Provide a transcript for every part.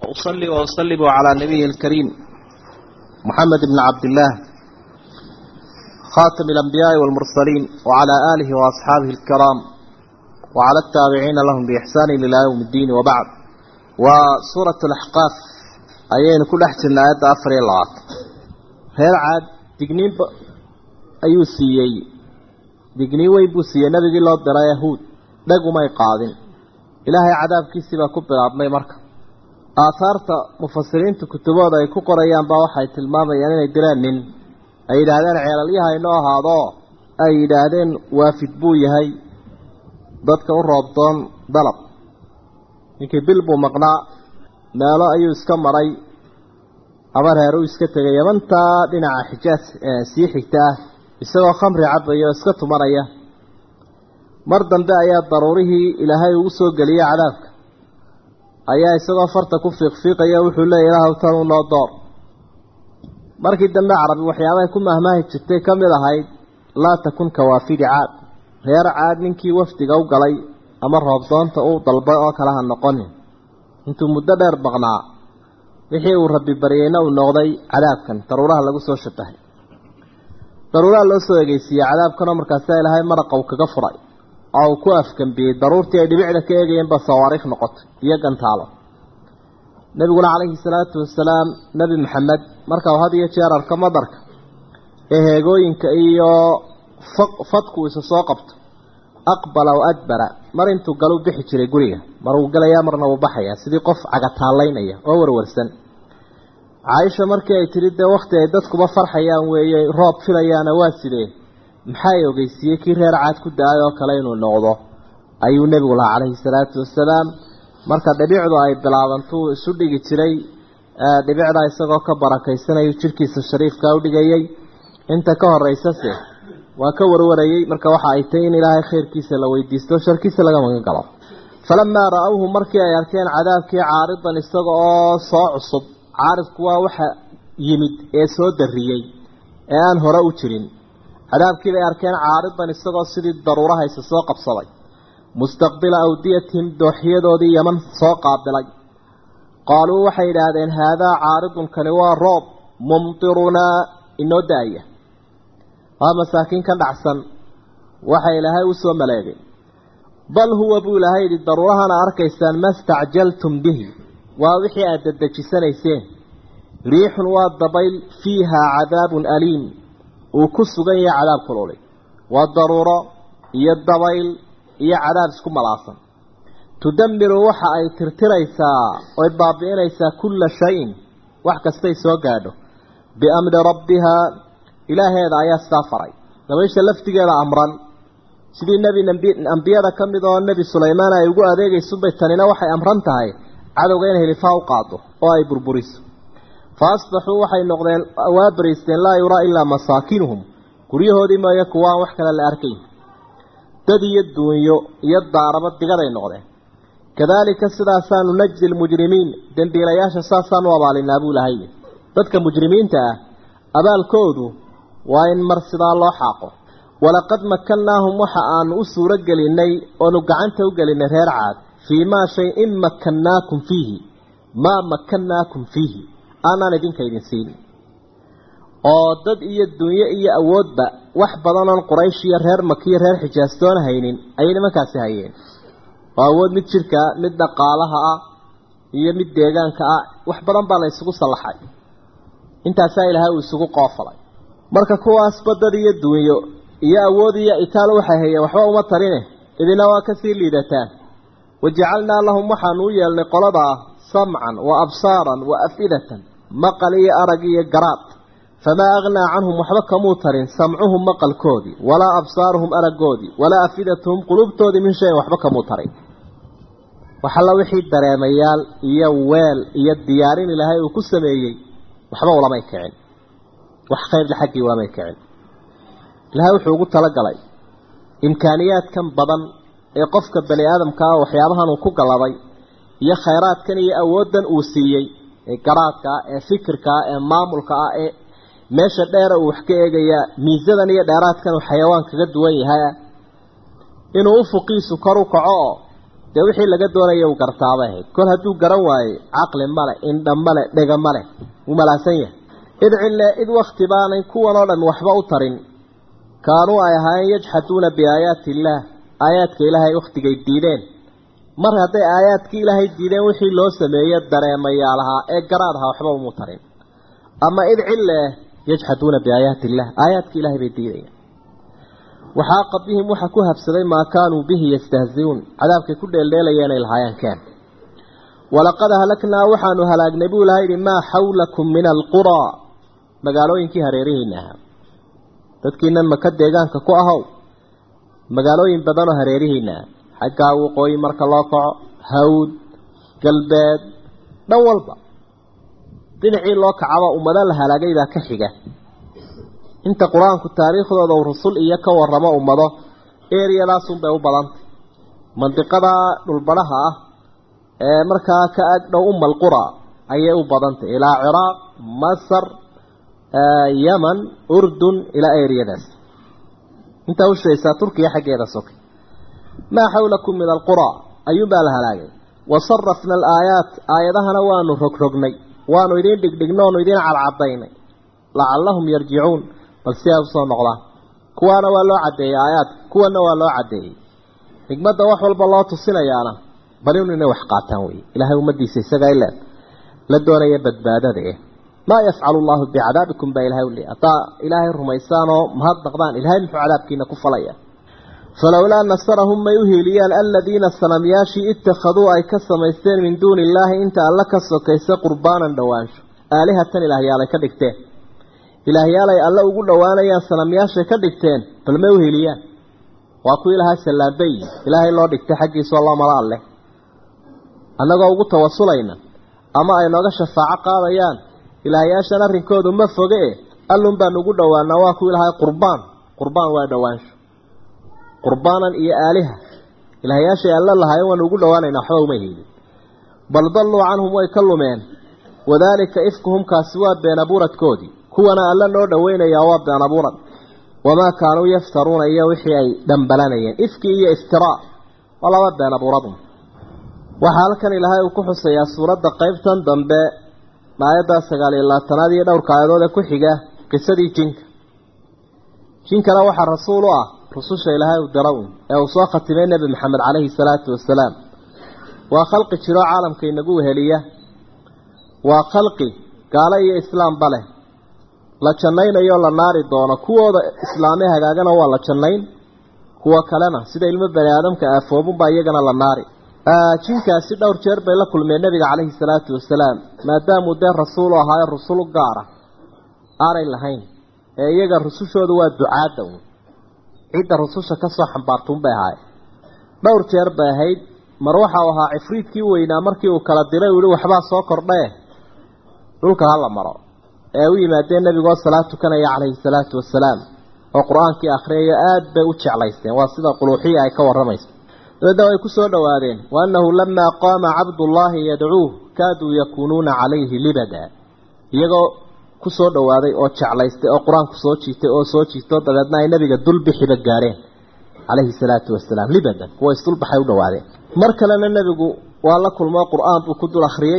وأصلي وأسلم على نبيه الكريم محمد بن عبد الله خاتم الأنبياء والمرسلين وعلى آله وأصحابه الكرام وعلى التابعين لهم بإحسان إلى يوم الدين وبعد وسورة الأحقاف أيين كل أحسن آيات أفري الله هل عاد تقنين ب... أيو سيئي تقنين ويبو سيئي نبي الله درا يهود دقوا ما يقاضين إلهي عذاب كيسي بكبر عبمي مركب aahaarta mufasiriinta kutubooda ay ku qorayaan baa waxay tilmaamayaan inay diraan nin ay yidhaahdeen ceelalyaha inoo ahaado ay yidhaahdeen waafid buu yahay dadka u roobdoon dalab ninkii bil buu maqnaa meelo ayuu iska maray ama reer uu iska tegay yamantaa dhinaca xijaas sii xigta ah isagoo khamri cabaya oo iska tumanaya mar dambe ayaa daruurihii ilaahay ugu soo geliyay cadaabka ayaa isagoo farta ku fiiqfiiqaya wuxuu leeyahy ilaahw tan u noo door markii dambe carabi waxyaabahay ku mahmaahi jirtay ka mid ahayd laa takun kawaafidi caad reer caad ninkii wafdiga u galay ama roobdoonta uu dalbay oo kale ha noqonin intuu muddo dheer baqnaa wixii uu rabbi baryeyna uu noqday cadaabkan daruuraha lagu soo shabahay daruuraha loo soo egeysiiyey cadaabkanoo markaasaa ilaahay maraqa uu kaga furay oo uu ku afgambiyey daruurtii ay dhibicda ka eegayeen ba sawaariikh noqotay iyo gantaalo nebiguna calayhi salaatu wasalaam nebi maxamed marka uu had iyo jeer arko madarka ee heegooyinka iyo fadku isa soo qabto aqbala w adbara mar intuu galu bixi jiray guriga mar uu galayaa marna uu baxayaa sidii qof cagataallaynaya oo warwarsan caaisha markii ay tidhi dee wakhti ay dadkuba farxayaan weeye roob filayaana waa sidee maxay ogeysiiyey kii reer caad ku da-ay oo kale inuu noqdo ayuu nebigu lahaa calayhi salaatu wasalaam marka dhibicdu ay bilaabantuu isu dhigi jiray dhibicda isagoo ka barakaysanayu jidhkiisa shariifka u dhigayay inta ka horeysase waa ka warwarayey marka waxa ay tahy in ilaahay khayrkiisa la weydiisto sharkiisa laga magan galo falamaa ra-awhu markii ay arkeen cadaabkii caaridan isaga oo soo cusub caaridku waa waxa yimid ee soo darriyey ee aan hore u jirin cadaabkii bay arkeen caaridan isagoo sidii daruurahaysa soo qabsaday mustaqbila awdiyatihim dooxyadoodii yaman soo qaabilay qaaluu waxay idhaahdeen haadaa caaridun kani waa roob mumtirunaa inoo da-aya waa masaakiin ka dhacsan waxa ilaahay u soo maleegay bal huwa buu ilaahay yidhi daruurahana arkaysaan ma stacjaltum bihi waa wixii aada dadejisanayseen riixun waa dabayl fiihaa cadaabun aliim uu ku sugan yahay cadaab kululay waa daruuro iyo dabayl iyo cadaab isku malaasan tudammiru waxa ay tirtiraysaa oy baabi'inaysaa kulla shayin wax kastay soo gaadho biamri rabbihaa ilaaheeda ayaa sidaa faray dabaysha laftigeeda amran sidii nebi ambiyada ka mid oo nebi sulaymaan ay ugu adeegaysunbay tanina waxay amran tahay cadowga in hilifaa u qaado oo ay burburiso fa asbaxuu waxay noqdeen waa bariisteen laa yuraa ilaa masaakinuhum guryahoodii mooye kuwaan wax kale la arkayn dad iyo duunyo iyo daaraba digaday noqdeen kadaalika sidaasaanu najdi lmujrimiin dembiilayaasha saasaanu abaalinaa buu lahay dadka mujrimiinta ah abaalkoodu waa in mar sidaa loo xaaqo walaqad makannaahum waxa aanu u suuro gelinay oonu gacanta u gelinay reer caad fii maa shay in makannaakum fiihi maa makannaakum fiihi aanaan idinka idin siin oo dad iyo dunyo iyo awoodba wax badanoon quraysh iyo reer makiyo reer xijaastoona haynin ayay nimankaasi hayeen oo awood mid jirka mid dhaqaalaha ah iyo mid deegaanka ah wax badan baa la isugu sallaxay intaasaa ilaahay uu isugu qoofalay marka kuwaasba dad iyo dunyo iyo awood iyo itaal waxay hayeen waxba uma tarine idina waa kasii liidataan wajacalnaa lahum waxaanu u yeelnay qoladaa samcan wa absaaran wa afidatan maqal iyo arag iyo garaad famaa aghnaa canhum waxba kamuu tarin samcuhum maqalkoodii walaa absaaruhum araggoodii walaa afidatuhum qulubtoodii min shayin waxba kamuu tarin waxalla wixii dareemayaal iyo weel iyo diyaarin ilaahay uu ku sameeyey waxba ulamay kicin wax khayrla xaggii ulamay kicin ilaahay wuxuu ugu talagalay imkaaniyaadkan badan ee qofka bani aadamka ah waxyaabahan uu ku galladay iyo khayraadkan iyo awooddan uu siiyey ee garaadka ah ee fikirka ah ee maamulka ah ee meesha dheera uu wax ka eegayaa miisadan iyo dheeraadkan uu xayawaan kaga duwan yahay inuu ufuqiisu kor u kaco oo dee wixii laga doonaya uu gartaabay ahayd kol hadduu garan waaye caqli male indha male dhega male wuu malaasan yahay id cille id wakti baanay kuwan oo dhan waxba u tarin kaanuu ay ahaayeen yajxaduuna biaayaati illaah aayaadka ilaahay wakhtigay diideen mar hadday aayaadkii ilaahay diideen wixii loo sameeye dareemayaalahaa ee garaad ahaa waxba umu tarin ama id cille yajxaduuna biaayaati illah aayaadka ilahay bay diidayaan waxaaqa bihim waxa ku habsaday maa kaanuu bihi yastahziuun cadaabkay ku dheeldheelayeen ay lahaayeen keen walaqad ahlaknaa waxaanu halaagnay buu ilaha yidhi maa xawlakum min alquraa magaalooyinkii hareerihiina ahaa dadkiinan maka deegaanka ku ahow magaalooyin badanoo hareerihiina ah xaggaa waqooyi marka loo kaco hawd galbeed dhan walba dhinacii loo kacaba ummado la halaagay baa ka xiga inta qur-aanku taariikhdooda uu rusul iyo ka waramo ummado eriyadaasunbay u badantay mandiqada dhulbadhaha ah ee markaa ka ag dhow umal qura ayay u badantay ilaa ciraaq masar yaman urdun ilaa eriyadaas intaa u sheegaysaa turkiya xaggeeda soke maa xawlakum min alqura ayuunbaa la halaagay wasarafna alaayaat aayadahana waanu rogrognay waanu idiin dhigdhigno oonu idiin cadcadaynay lacallahum yarjicuun bal si ay usoo noqdaan kuwaana waa loo caddeeyey aayaadka kuwana waa loo caddeeyey xigmadda wax walba loo tusinayaana bal inu inay wax qaataan wey ilaahay ummadiisa isagaa ila la doonaya badbaadada eh maa yafcalu allahu bicadaabikum baa ilahay uli haddaa ilaahay rumaysaan oo mahadnaqdaan ilahay muxuu cadaabkiina ku falaya falowlaa nasarahum may u hiiliyaan aladiina sanamyaashii ittakhaduu ay ka samaysteen min duuni illaahi inta alla ka sokaysa qurbaanan dhowaansho aalihatan ilaahyaalay ka dhigteen ilaahyaalay alle ugu dhowaanayaan sanamyaashay ka dhigteen bal may u hiiliyaan waa kuwii lahaa sallaambey ilaahay loo dhigtay xaggiisao loo mala alleh annagoo ugu tawasulayna ama ay nooga shafaaco qaadayaan ilaahyaashan arrinkoodu ma foge e allun baan ugu dhowaanaa waa kuwii lahaa qurbaan qurbaan waa dhowaansho qurbaanan iyo aaliha ilaahyaashay alle lahaayeen waanu ugu dhowaanaynaa waxba uma hiilin bal dalluu canhum way ka lumeen wadaalika ifkuhum kaasi waa been abuuradkoodii kuwana alle noo dhoweynayaa waa been abuurad wamaa kaanuu yaftaruuna iyo wixii ay dhambalanayeen ifki iyo iftiraa waa laba been abuuradun waxaa halkan ilaahay uu ku xusayaa suuradda qeybtan dambe aayadda sagaal iyo labaatanaad iyo dhowrka aayadood ee ku xiga qisadii jinka jinkana waxaa rasuul u ah rususha ilaahay u dara un ee uu soo khatimay nebi maxamed caleyhi salaatu wasalaam waa khalqi jiro caalamka inagu weheliya waa khalqi gaalo iyo islaamba leh la jannaynayo la naari doono kuwooda islaame hagaagana waa la jannayn kuwa kalena sida ilmo bani aadamka aafoobunbaa iyagana la naari jinkaasi dhowr jeer bay la kulmeen nebiga caleyhi salaatu wasalaam maadaamuu dee rasuul u ahaayo rusul gaara aanay lahayn ee iyaga rusushoodu waa ducaadda un cidda rususha ka soo xambaartuunbay ahaay dhowr jeer bay ahayd mar waxau ahaa cifriidkii weynaa markii uu kala diray uu yihi waxbaa soo kordhee dhulka hala maro ee u yimaadeen nebigoo salaad tukanaya calayhi salaatu wasalaam oo qur-aankii akhriyayo aada bay u jeclaysteen waa sida quluuxiya ay ka warramayso dabeedna way ku soo dhowaadeen wa annahu lamaa qaama cabdullaahi yadcuuh kaaduu yakuunuuna calayhi libada iyagoo ku soo dhowaaday oo jeclaystay oo qur-aanku soo jiitay oo soo jiito dabeedna ay nabiga dulbixiba gaareen calayhi salaatu wasalaam libadan kuwa isdulbaxay u dhowaadeen mar kalena nebigu waa la kulmoo qur-aan buu ku dul akhriyey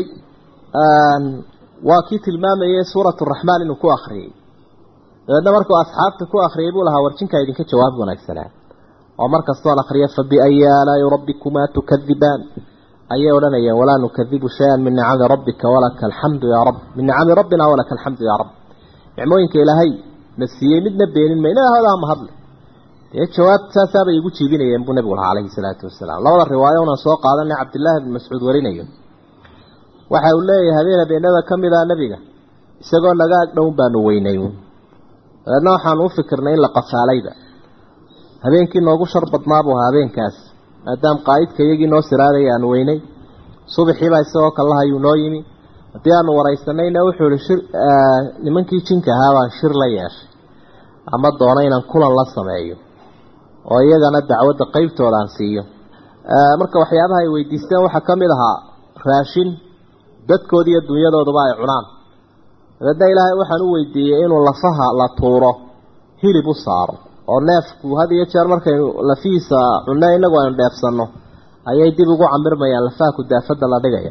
waa kii tilmaamayay suurat raxmaan inuu ku akhriyey dabeedna markuu asxaabta ku akhriyay buu lahaa warjinkaa idinka jawaab wanaagsanaa oo markastoon akhriya fa biayi aalaa'i rabbikumaa tukadibaan ayay odhanayeen walaa nukadibu shay-an min nicami rabbika walaka alxamdu yaa rab min nicami rabbina walaka alxamdu yaa rab nicmooyinka ilaahay na siiyey midna beenin mayna hoodaa mahadle dee jawaab saasaabay igu jiibinayeen buu nebigu lahaa calayhi salaatu wasalaam labada riwaayo unaan soo qaadanay cabdillaahi bn mascuud warinayo waxa uu leeyahay habeen habeenada ka mid ah nebiga isagoo naga ag dhown baanu weynay dabeedna waxaanu u fikirnay in la qafaalayba habeenkii noogu shar badnaa buu ahaa habeenkaas maadaama qaa'idka iyagii noo siraadaya aanu weynay subaxiibaa isagoo kallahayuu noo yimi haddii aanu waraysanayna wuxuu ihi shir nimankii jinka ahaa baan shir la yeeshay ama doono inaan kulan la sameeyo oo iyagana dacwadda qeybtooda aan siiyo marka waxyaabaha ay weydiisteen waxaa ka mid ahaa raashin dadkooda iyo dunyadooduba ay cunaan dabeedna ilaahay waxaan u weydiiyey inuu lafaha la tuuro hilib u saaro oo neefku had iyo jeer markaynu lafihiisa cunno inagu aynu dheefsanno ayay dib ugu camirmayaan lafaha kudaafada la dhigaya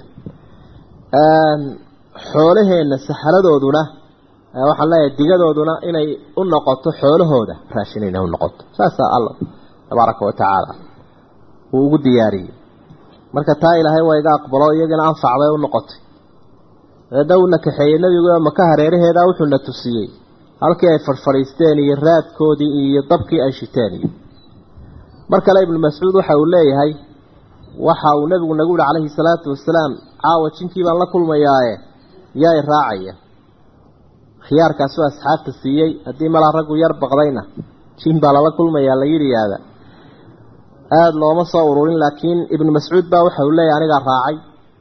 xoolaheenna saxaradooduna waxaan leeyahay digadooduna inay u noqoto xoolahooda raashin inay u noqoto saasaa alla tabaaraka wa tacaala uu ugu diyaariyey marka taa ilaahay waa iga aqbalo iyagana anfac bay u noqotay dabeedna uuna kaxeeyey nebigu maka hareeraheeda wuxuuna tusiyey halkii ay fadhfadhiisteen iyo raadkoodii iyo dabkii ay shiteen iyo mar kale ibnu mascuud waxa uu leeyahay waxa uu nebigu nagu yihi calayhi salaatu wasalaam caawa jinkii baan la kulmayaaye yaa i raacaya khiyaarkaasuu asxaabta siiyey haddii malaa raggu yar baqdayna jin baa lala kulmayaa la yidhiyaada aada looma soo ururin laakiin ibnu mascuud baa waxa uu leeyahay anigaa raacay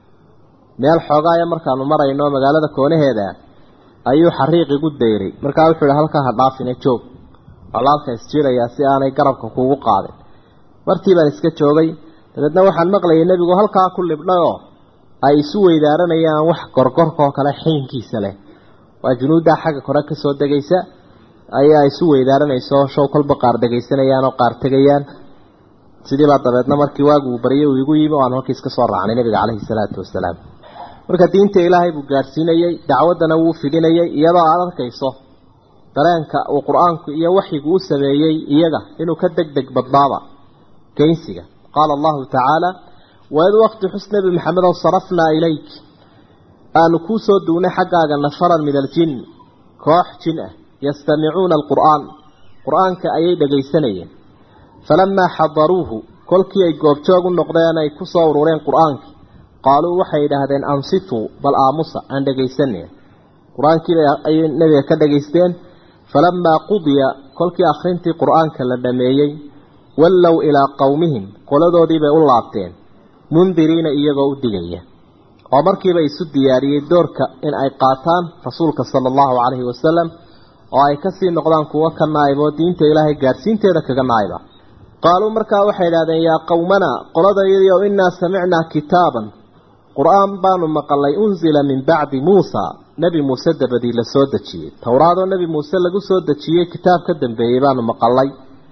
meel xoogaaya markaanu marayno magaalada koonaheeda ayuu xariiq igu dayray markaa wuxuu ihi halkaa ha dhaafine joog colaalka isjiirayaa si aanay garabka kuugu qaadin martii baan iska joogay dabeedna waxaan maqlayay nebigu halkaa ku libdhay oo ay isu weydaaranayaan wax gorgorkaoo kale xiinkiisa leh waa junuuddaa xagga kore ka soo degaysa ayaa isu weydaaranayso show kolba qaar dhegaysanayaan oo qaar tegayaan sidii baa dabeedna markii waaguu baryay uu igu yimi o aan halkiis ka soo raacnay nebiga caleyhi salaatu wasalaam marka diinta ilaahay buu gaadhsiinayey dacwaddana wuu fidinayay iyadoo aad arkayso dareenka uu qur-aanku iyo waxyigu u sameeyey iyaga inuu ka deg deg badnaaba geynsiga qaala allahu tacaala waid waqti xus nebi maxamedow sarafnaa ilayk aanu kuu soo duugnay xaggaaga nafaran min aljin koox jin ah yastamicuuna alqur'aan qur-aanka ayay dhegaysanayeen falamaa xadaruuhu kolkii ay goobjoog u noqdeen ay ku soo urureen qur-aankii qaaluu waxay yidhaahdeen ansituu bal aamusa aan dhegaysanaya qur-aankii ayay nebiga ka dhegaysteen falamaa qudiya kolkii akhrintii qur-aanka la dhameeyey wallow ilaa qowmihim qoladoodiibay u laabteen mundiriina iyagoo u digaya oo markiiba isu diyaariyey doorka in ay qaataan rasuulka sala allahu calayhi wasalam oo ay kasii noqdaan kuwo ka naayib oo diinta ilaahay gaadhsiinteeda kaga naayiba qaaluu markaa waxay idhahdeen yaa qowmanaa qoladayadiio innaa samicnaa kitaaban qur-aan baanu maqalay unsila min bacdi muusa nebi muuse dabadii la soo dejiyey towraadoo nebi muuse lagu soo dejiyey kitaab ka dambeeyey baanu maqalay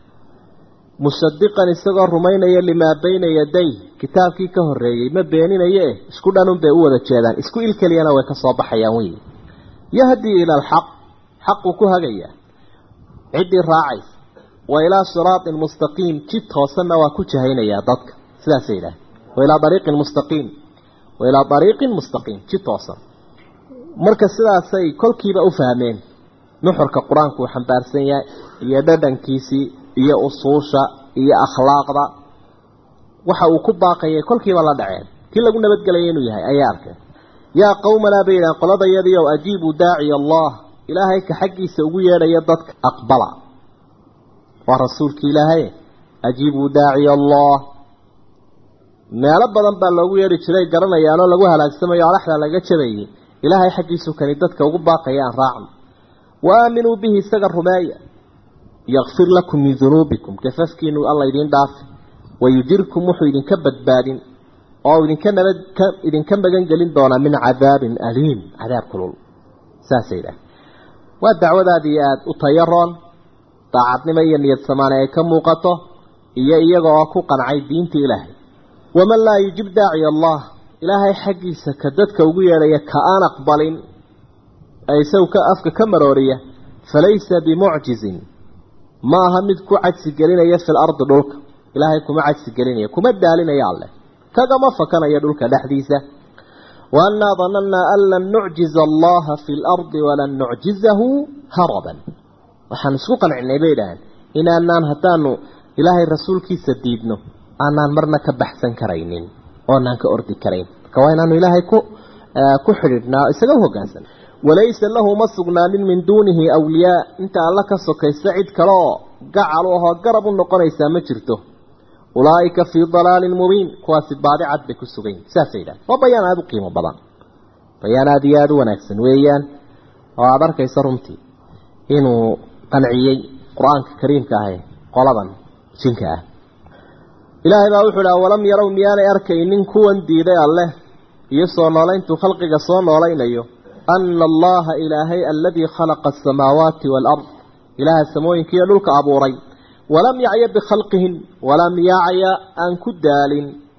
mushadiqan isagoo rumaynaya limaa bayna yaday kitaabkii ka horreeyey ma beeninaye eh isku dhanun bay u wada jeedaan isku il keliyana way ka soo baxayaan wey yahdii ila alxaq xaquu ku hagayaa ciddii raacaysa wa ilaa siraatin mustaqiim jid hoosanna waa ku jahaynayaa dadka sidaasay yidhaah wa ilaa ariiqin mustaqiim wa ilaa ariiqin mustaqiim jid hoosan marka sidaasay kolkiiba u fahmeen nuxurka qur-aanku uu xambaarsan yahay iyo dhadhankiisii iyo usuusha iyo akhlaaqda waxa uu ku baaqayay kolkiiba la dhaceen kii lagu nabadgelaya inuu yahay ayay arkeen yaa qowmanaa bay yidhahan qoladayadiiow ajiibuu daaciya allah ilaahay ka xaggiisa ugu yeedhaya dadka aqbala waa rasuulki ilaahay ajiibuu daaciya allah meelo badan baa loogu yeedhi jiray garanayaanoo lagu halaagsamayo alaxda laga jabayay ilaahay xaggiisu kani dadka ugu baaqaya aan raacno wa aaminuu bihi isaga rumeeya yakfir lakum min dunuubikum gafafkiinu alla idiin dhaafi wayujirkum wuxuu idinka badbaadin oo idinka nabad ka idinka magan gelin doonaa min cadaabin aliim cadaab kulul saasay idhaah waa dacwadaadii aada u tayaroon daacadnimo iyo niyad samaane ay ka muuqato iyo iyaga oo ku qancay diinta ilaahay waman laa yujib daaciya allah ilaahay xaggiisa ka dadka ugu yeedhaya ka aan aqbalin ee isagu ka afka ka marooriya falaysa bimucjizin ma aha mid ku cajsi gelinaya fil ardi dhulka ilaahay kuma cajsi gelinaya kuma daalinaya alleh kagama fakanayo dhulka dhexdiisa waannaa danannaa an lan nucjiza allaha fi lardi walan nucjizahu haraban waxaan isku qancinay bay idhaaheen inaanaan haddaanu ilaahay rasuulkiisa diidno aanaan marna ka baxsan karaynin oonaan ka ordi karayn marka waa inaanu ilaahay ku ku xidhiidhnaa isaga u hoggaansan walaysa lahu ma sugnaanin min duunihi awliyaa inta alla ka sokaysa cid kale oo gacal u ahoo garab u noqonaysaa ma jirto ulaa'ika fii dalaalin mubiin kuwaasi baadi cad bay ku sugan yihin saasay yidhaha waa bayaan aada u qiimo badan bayaan aada iyo aada u wanaagsan weeyaan oo aada arkaysa runtii inuu qanciyey qur-aanka kariimka ahe qoladan jinka ah ilaahay baa wuxuu dhaha walam yarow miyaanay arkaynin kuwan diiday alleh iyo soo noolayntuu khalqiga soo noolaynayo ana allaha ilaahay aladii khalaqa asamaawaati waalard ilaaha samooyinkiiyo dhulka abuuray walam yacya bikhalqihin walam yacya aan ku daalin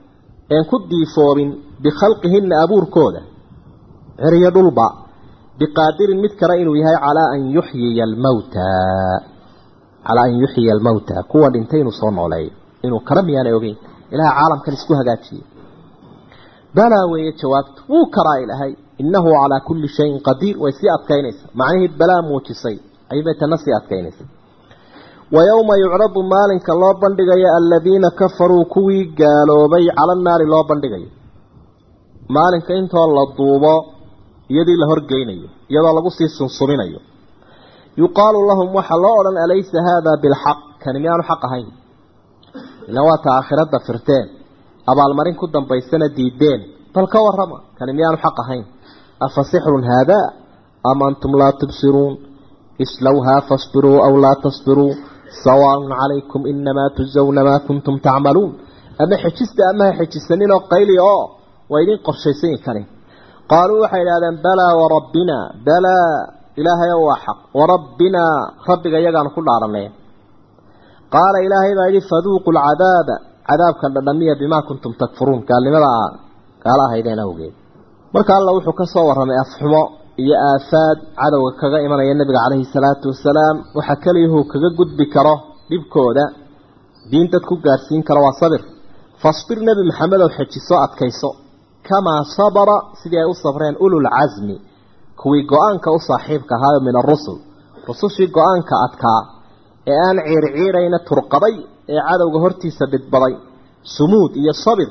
een ku diifoobin bikhalqihinna abuurkooda ceriyo dhulba biqaadirin mid kale inuu yahay calaa an yuxyiya almawta calaa an yuxyiya almawta kuwa dhintay inuu soo nooleeyo inuu kala miyaanay ogeyn ilaha caalamkan isku hagaajiyey balaa weeye jawaabtu wuu karaa ilaahay innahu calaa kulli shayin qadiir way sii adkaynaysaa macnihii balaa muujisay ayay tana sii adkaynaysa wa yowma yucradu maalinka loo bandhigayo aladiina kafaruu kuwii gaaloobay cala naari loo bandhigayo maalinka intoo la duubo iyadii la horgeynayo iyadoo lagu sii sunsuminayo yuqaalu lahum waxaa loo odhan alaysa haadaa bilxaq kani miyaanu xaq ahayn ilaan waata aakhirada firteen abaalmarin ku dambaysana diideen bal ka warrama kani miyaanu xaq ahayn afa sixrun haadaa am antum laa tubsiruun islowhaa fasbiruu aw laa tasbiruu sawaaun calaykum inamaa tujzawna maa kuntum tacmaluun ama xejista ama ha xejisaninoo qayli oo waa idin qorshaysan karin qaaluu waxay idhahdeen balaa warabbinaa balaa ilaahayo waa xaq warabbinaa rabbiga iyagaanu ku dhaaranay qaala ilaahay baa yidhi faduuqu lcadaaba cadaabkan dhadhamiya bimaa kuntum takfuruun gaalnimada gaala ahaydeen awgeed marka alla wuxuu ka soo warramay afxumo iyo aafaad cadowga kaga imanaya nebiga calayhi salaatu wasalaam waxa keliyahuu kaga gudbi karo dhibkooda diin dad ku gaadhsiin karo waa sabir fasbir nebi maxamedow xejiso adkayso kamaa sabara sidii ay u sabreen ululcasmi kuwii go-aanka u saaxiibka ahaayo min arusul rusushii go-aanka adkaa ee aan ciirciidhayna turqaday ee cadowga hortiisa dhidbaday sumuud iyo sabir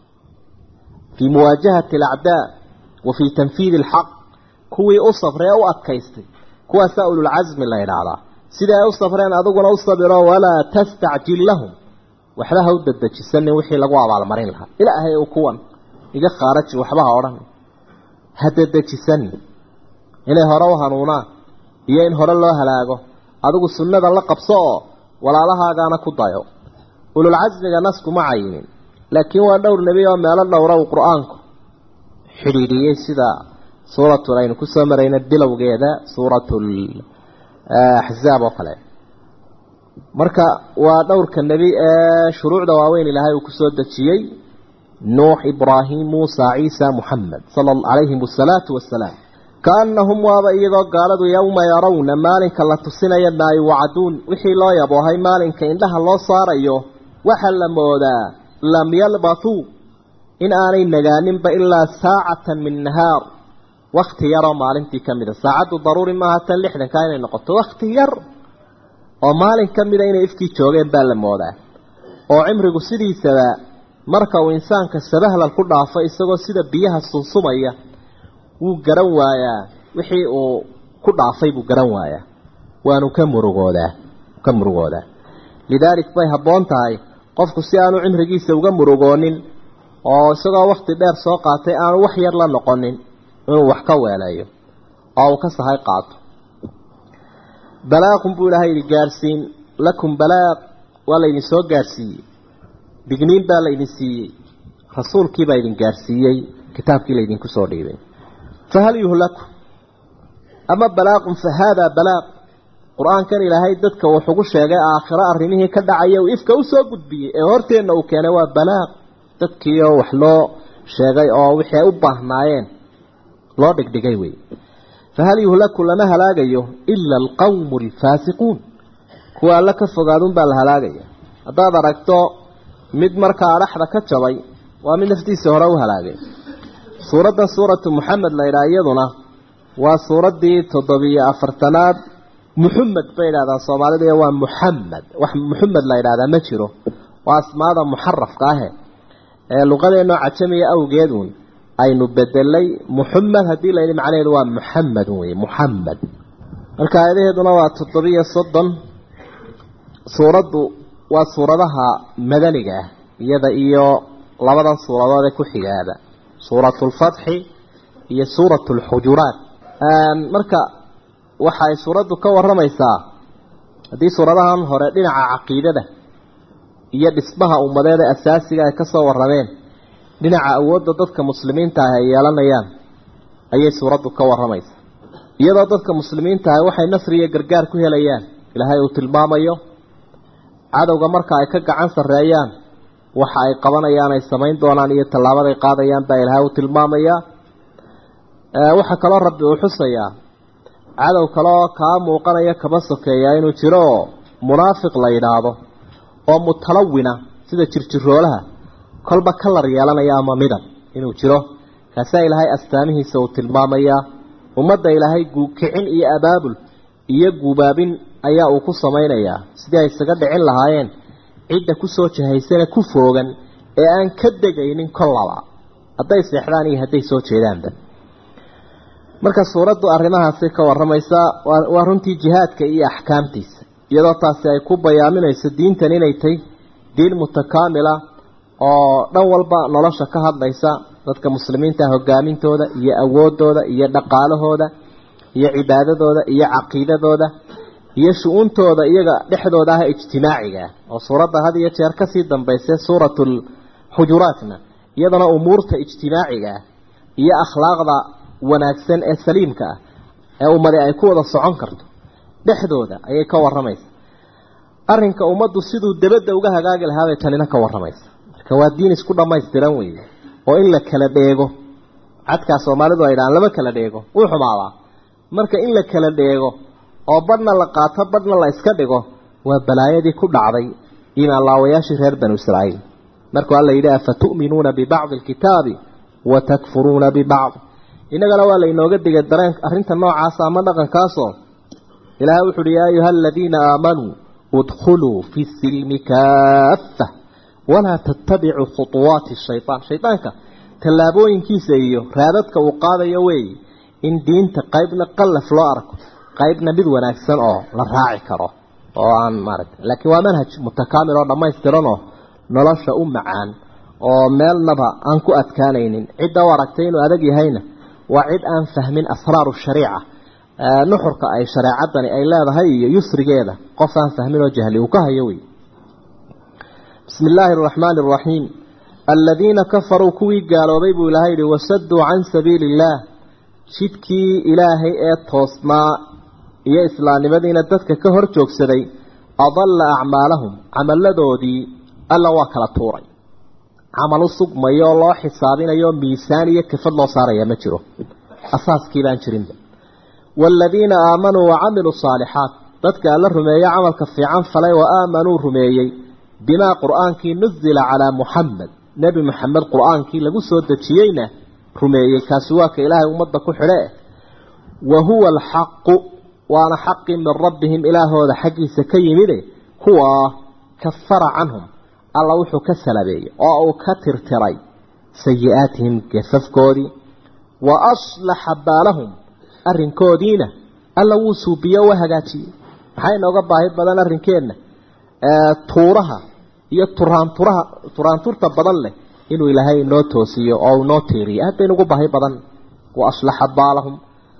fii muwaajahati alacdaa wa fii tanfiidi alxaq kuwii u sabree u adkaystay kuwaasaa ululcasmi la idhaahdaa sidii ay u sabreen adiguna u sabiro walaa tastacjil lahum waxba ha u dadejisanin wixii lagu abaalmarin lahaa ilaahay u kuwan iga khaaraji waxba ha odhan ha dadejisanin inay hore u hanuunaan iyo in hore loo halaago adigu sunnada la qabso oo walaalahaagaana ku dayo ululcasmiga naskuma cayinin laakiin waa dhowr nebi oo meelo dhowra uu qur-aanku xidhiidhiyey sida suuratul aynu kusoo marayna bilowgeeda suuratul axzaab oo kale marka waa dhowrka nebi ee shuruucda waaweyn ilaahay uu kusoo dejiyey nuux ibraahim muusa ciisa muxamed sala calayhim asalaatu wassalaam kaanahum waaba iyagoo gaaladu yowma yarawna maalinka la tusinaya maa yuwacaduun wixii loo yaboohay maalinka indhaha loo saarayo waxaa la moodaa lam yalbatuu in aanay nagaaninba ilaa saacatan min nahaar wakti yaroo maalintii ka mida saacaddu daruuri maaha tan lixdankaa inay noqoto wakti yar oo maalin ka mida inay ifkii joogeen baa la moodaa oo cimrigu sidiisaba marka uu insaanka sabahlal ku dhaafo isagoo sida biyaha sunsumaya wuu garan waayaa wixii uu ku dhaafay buu garan waayaa waanu ka murugoodaa ka murugoodaa lidaalik bay habboon tahay qofku si aanu cimrigiisa uga murugoonin oo isagoo wakti dheer soo qaatay aanu wax yar la noqonin inuu wax ka weeleeyo oo uu ka sahay qaato balaaqun buu ilaahay yidhi gaadhsiin lakum balaaq waa laydin soo gaadhsiiyey digniin baa laydin siiyey rasuulkii baa idin gaadhsiiyey kitaabkii laydinku soo dhiibay fahal yuhlaku ama balaaqun fa haadaa balaaq qur-aankan ilaahay dadka wuxugu sheegay aakhiro arrimihii ka dhacaya uu ifka u soo gudbiyey ee horteenna uu keenay waa balaaq dadkiioo wax loo sheegay oo wixii ay u baahnaayeen loo dhigdhigay wey fahal yuhlaku lama halaagayo ila alqawmu alfaasiquun kuwa alla ka fogaadun baa la halaagaya haddaad aragto mid markaa adhaxda ka jabay waa mid naftiisii hore u halaagay suuraddan suuratu muxamed la yidhaha iyaduna waa suuraddii toddobiyo afartanaad muxamed bay yidhahdaan soomaalida iyo waa muxamed wax muxamed la yidhahdaa ma jiro waa asmaada muxarafka ahe ee luqadeenoo cajamiya awgeed uun aynu bedelay muxamed haddii layidhi macnaheedu waa muxamedun wey muxamed marka aayadaheeduna waa toddobiyo soddon suuraddu waa suuradaha madaniga ah iyada iyo labadan suuradood ee ku xigaaba suuratu lfatxi iyo suuratu lxujuraat marka waxay suuraddu ka warramaysaa haddii suuradahan hore dhinaca caqiidada iyo dhismaha ummadeed ee asaasiga ay ka soo warrameen dhinaca awoodda dadka muslimiinta ah ay yeelanayaan ayay suuraddu ka warramaysaa iyadoo dadka muslimiinta ah waxay nasri iyo gargaar ku helayaan ilaahay uu tilmaamayo cadowga marka ay ka gacan sarreeyaan waxa ay qabanayaan ay samayn doonaan iyo tallaabaday qaadayaan baa ilaahay u tilmaamayaa waxaa kaloo rabbi uu xusayaa cadow kaleoo kaa muuqanaya kaba sokeeyaa inuu jiro oo munaafiq la yidhaahdo oo mutalawina sida jirjiroolaha kolba kalar yeelanaya ama midab inuu jiro kaasaa ilaahay astaamihiisa uu tilmaamayaa ummadda ilaahay guukicin iyo abaabul iyo guubaabin ayaa uu ku samaynayaa sidii ay isaga dhicin lahaayeen cidda kusoo jahaysana ku foogan ee aan ka degaynin kollaba hadday seexdaan iyo hadday soo jeedaanba marka suuraddu arrimahaasi ka warramaysaa waa runtii jihaadka iyo axkaamtiisa iyadoo taasi ay ku bayaaminayso diintan inay tahy diin mutakaamila oo dhan walba nolosha ka hadlaysa dadka muslimiinta hogaamintooda iyo awoodooda iyo dhaqaalahooda iyo cibaadadooda iyo caqiidadooda iyo shu-uuntooda iyaga dhexdooda ah ijtimaaciga oo suuradda had iyo jeer kasii dambaysa suuratul xujuraatna iyadana umuurta ijtimaaciga ah iyo akhlaaqda wanaagsan ee saliimka ah ee ummadi ay ku wada socon karto dhexdooda ayay ka waramaysa arrinka ummaddu siduu dabadda uga hagaagi lahaabay tanina ka waramaysa marka waa diin isku dhammaystiran weeye oo in la kala dheego cadkaa soomaalidu ay dhahaan lama kala dheego wuu xumaadaa marka in la kala dheego oo badhna la qaato badhna la iska dhigo waa balaayadii ku dhacday imaan laawayaashii reer banu israa'iil markuu alla yidhi afa tu'minuuna bibacdi alkitaabi wa takfuruuna bibacd innagana waa lainooga digay dareen arrinta noocaasa ama dhaqankaasoo ilaahay wuxu uhi yaa ayuha aladiina aamanuu udkhuluu fi silmi kaaffa walaa tattabicuu khuuwaati shayaan shaydaanka tallaabooyinkiisa iyo raadadka uu qaadayo weeye in diinta qaybna qallaf loo arko qaybna mid wanaagsan oo la raaci karo oo aan maaragta laakiin waa manhaj mutakaamil oo dhammaystiranoo nolosha u macaan oo meelnaba aan ku adkaanaynin cidda u aragtay inuu adag yahayna waa cid aan fahmin asraaru shariica nuxurka ay shareecadani ay leedahay iyo yusrigeeda qof aan fahmin oo jahli uu ka hayo wey bismi illaahi araxmaani araxiim aladiina kafaruu kuwii gaaloobay buu ilaahay yihi wasaduu can sabiili illaah jidkii ilaahay ee toosnaa iyo islaamnimadiina dadka ka hor joogsaday adalla acmaalahum camalladoodii alla waa kala tuuray camal u sugmayo oo loo xisaabinayo miisaan iyo kafad loo saaraya ma jiro asaaskii baan jirinba waaladiina aamanuu wacamiluu saalixaat dadka alla rumeeye camalka fiican falay wa aamanuu rumeeyey bimaa qur-aankii nuzila calaa muxamed nebi moxamed qur-aankii lagu soo dejiyeyna rumeeyey kaasi waa ka ilaahay ummadda ku xidhe wa huwa alxaqu waana xaqii min rabbihim ilaahooda xaggiisa ka yimide kuwaa kafara canhum alla wuxuu ka salabeeyey oo uu ka tirtiray sayi-aatihim gafafkoodii wa aslaxa baalahum arrinkoodiina alla wuu suubiye wa hagaajiyey maxaa inooga baahi badan arrinkeenna tuuraha iyo turaanturaha turaanturta badan leh inuu ilaahay inoo toosiyo oo inoo tiiriyo aad baynugu baahi badan wa aslaxa baalahum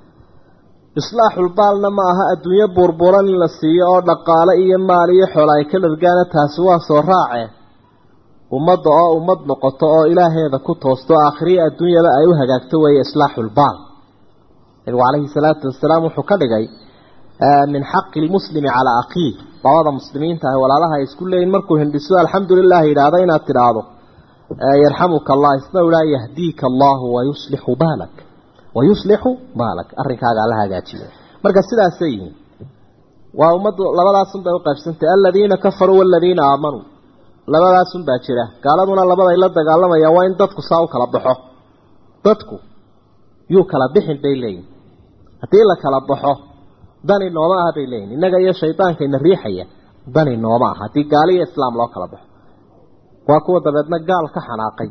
islaaxulbaalna ma aha adduunyo buurbuuran in la siiyo oo dhaqaale iyo maal iyo xoola ay ka dhargaana taasi waa soo raace ummadda oo ummad noqoto oo ilaaheeda ku toosto aakhiriya adduunyada ay u hagaagto weeye islaaxulbaal nabigu calayhi salaatu wasalaam wuxuu ka dhigay min xaqi lmuslimi calaa akhiih labada muslimiinta ah walaalaha ay isku leeyihin markuu hindhiso alxamdu lilah yidhaahdo inaad tidhaahdo yarxamuka allah isna ilaa yahdiika allahu wayuslixu baalak wayuslixu baalak arrinkaaga alla hagaajiyo marka sidaasay yihiin waa ummaddu labadaasun bay u qaybsantay aladiina kafaruu waladiina aamanuu labadaasun baa jira gaaladuna labaday la dagaalamayaan waa in dadku saa u kala baxo dadku yuu kala bixin bay leeyihin haddii la kala baxo dani nooma aha bay leeyihin innaga iyo shaydaankayna riixaya dani nooma aha haddii gaali iyo islaam loo kala baxo waa kuwa dabeedna gaal ka xanaaqay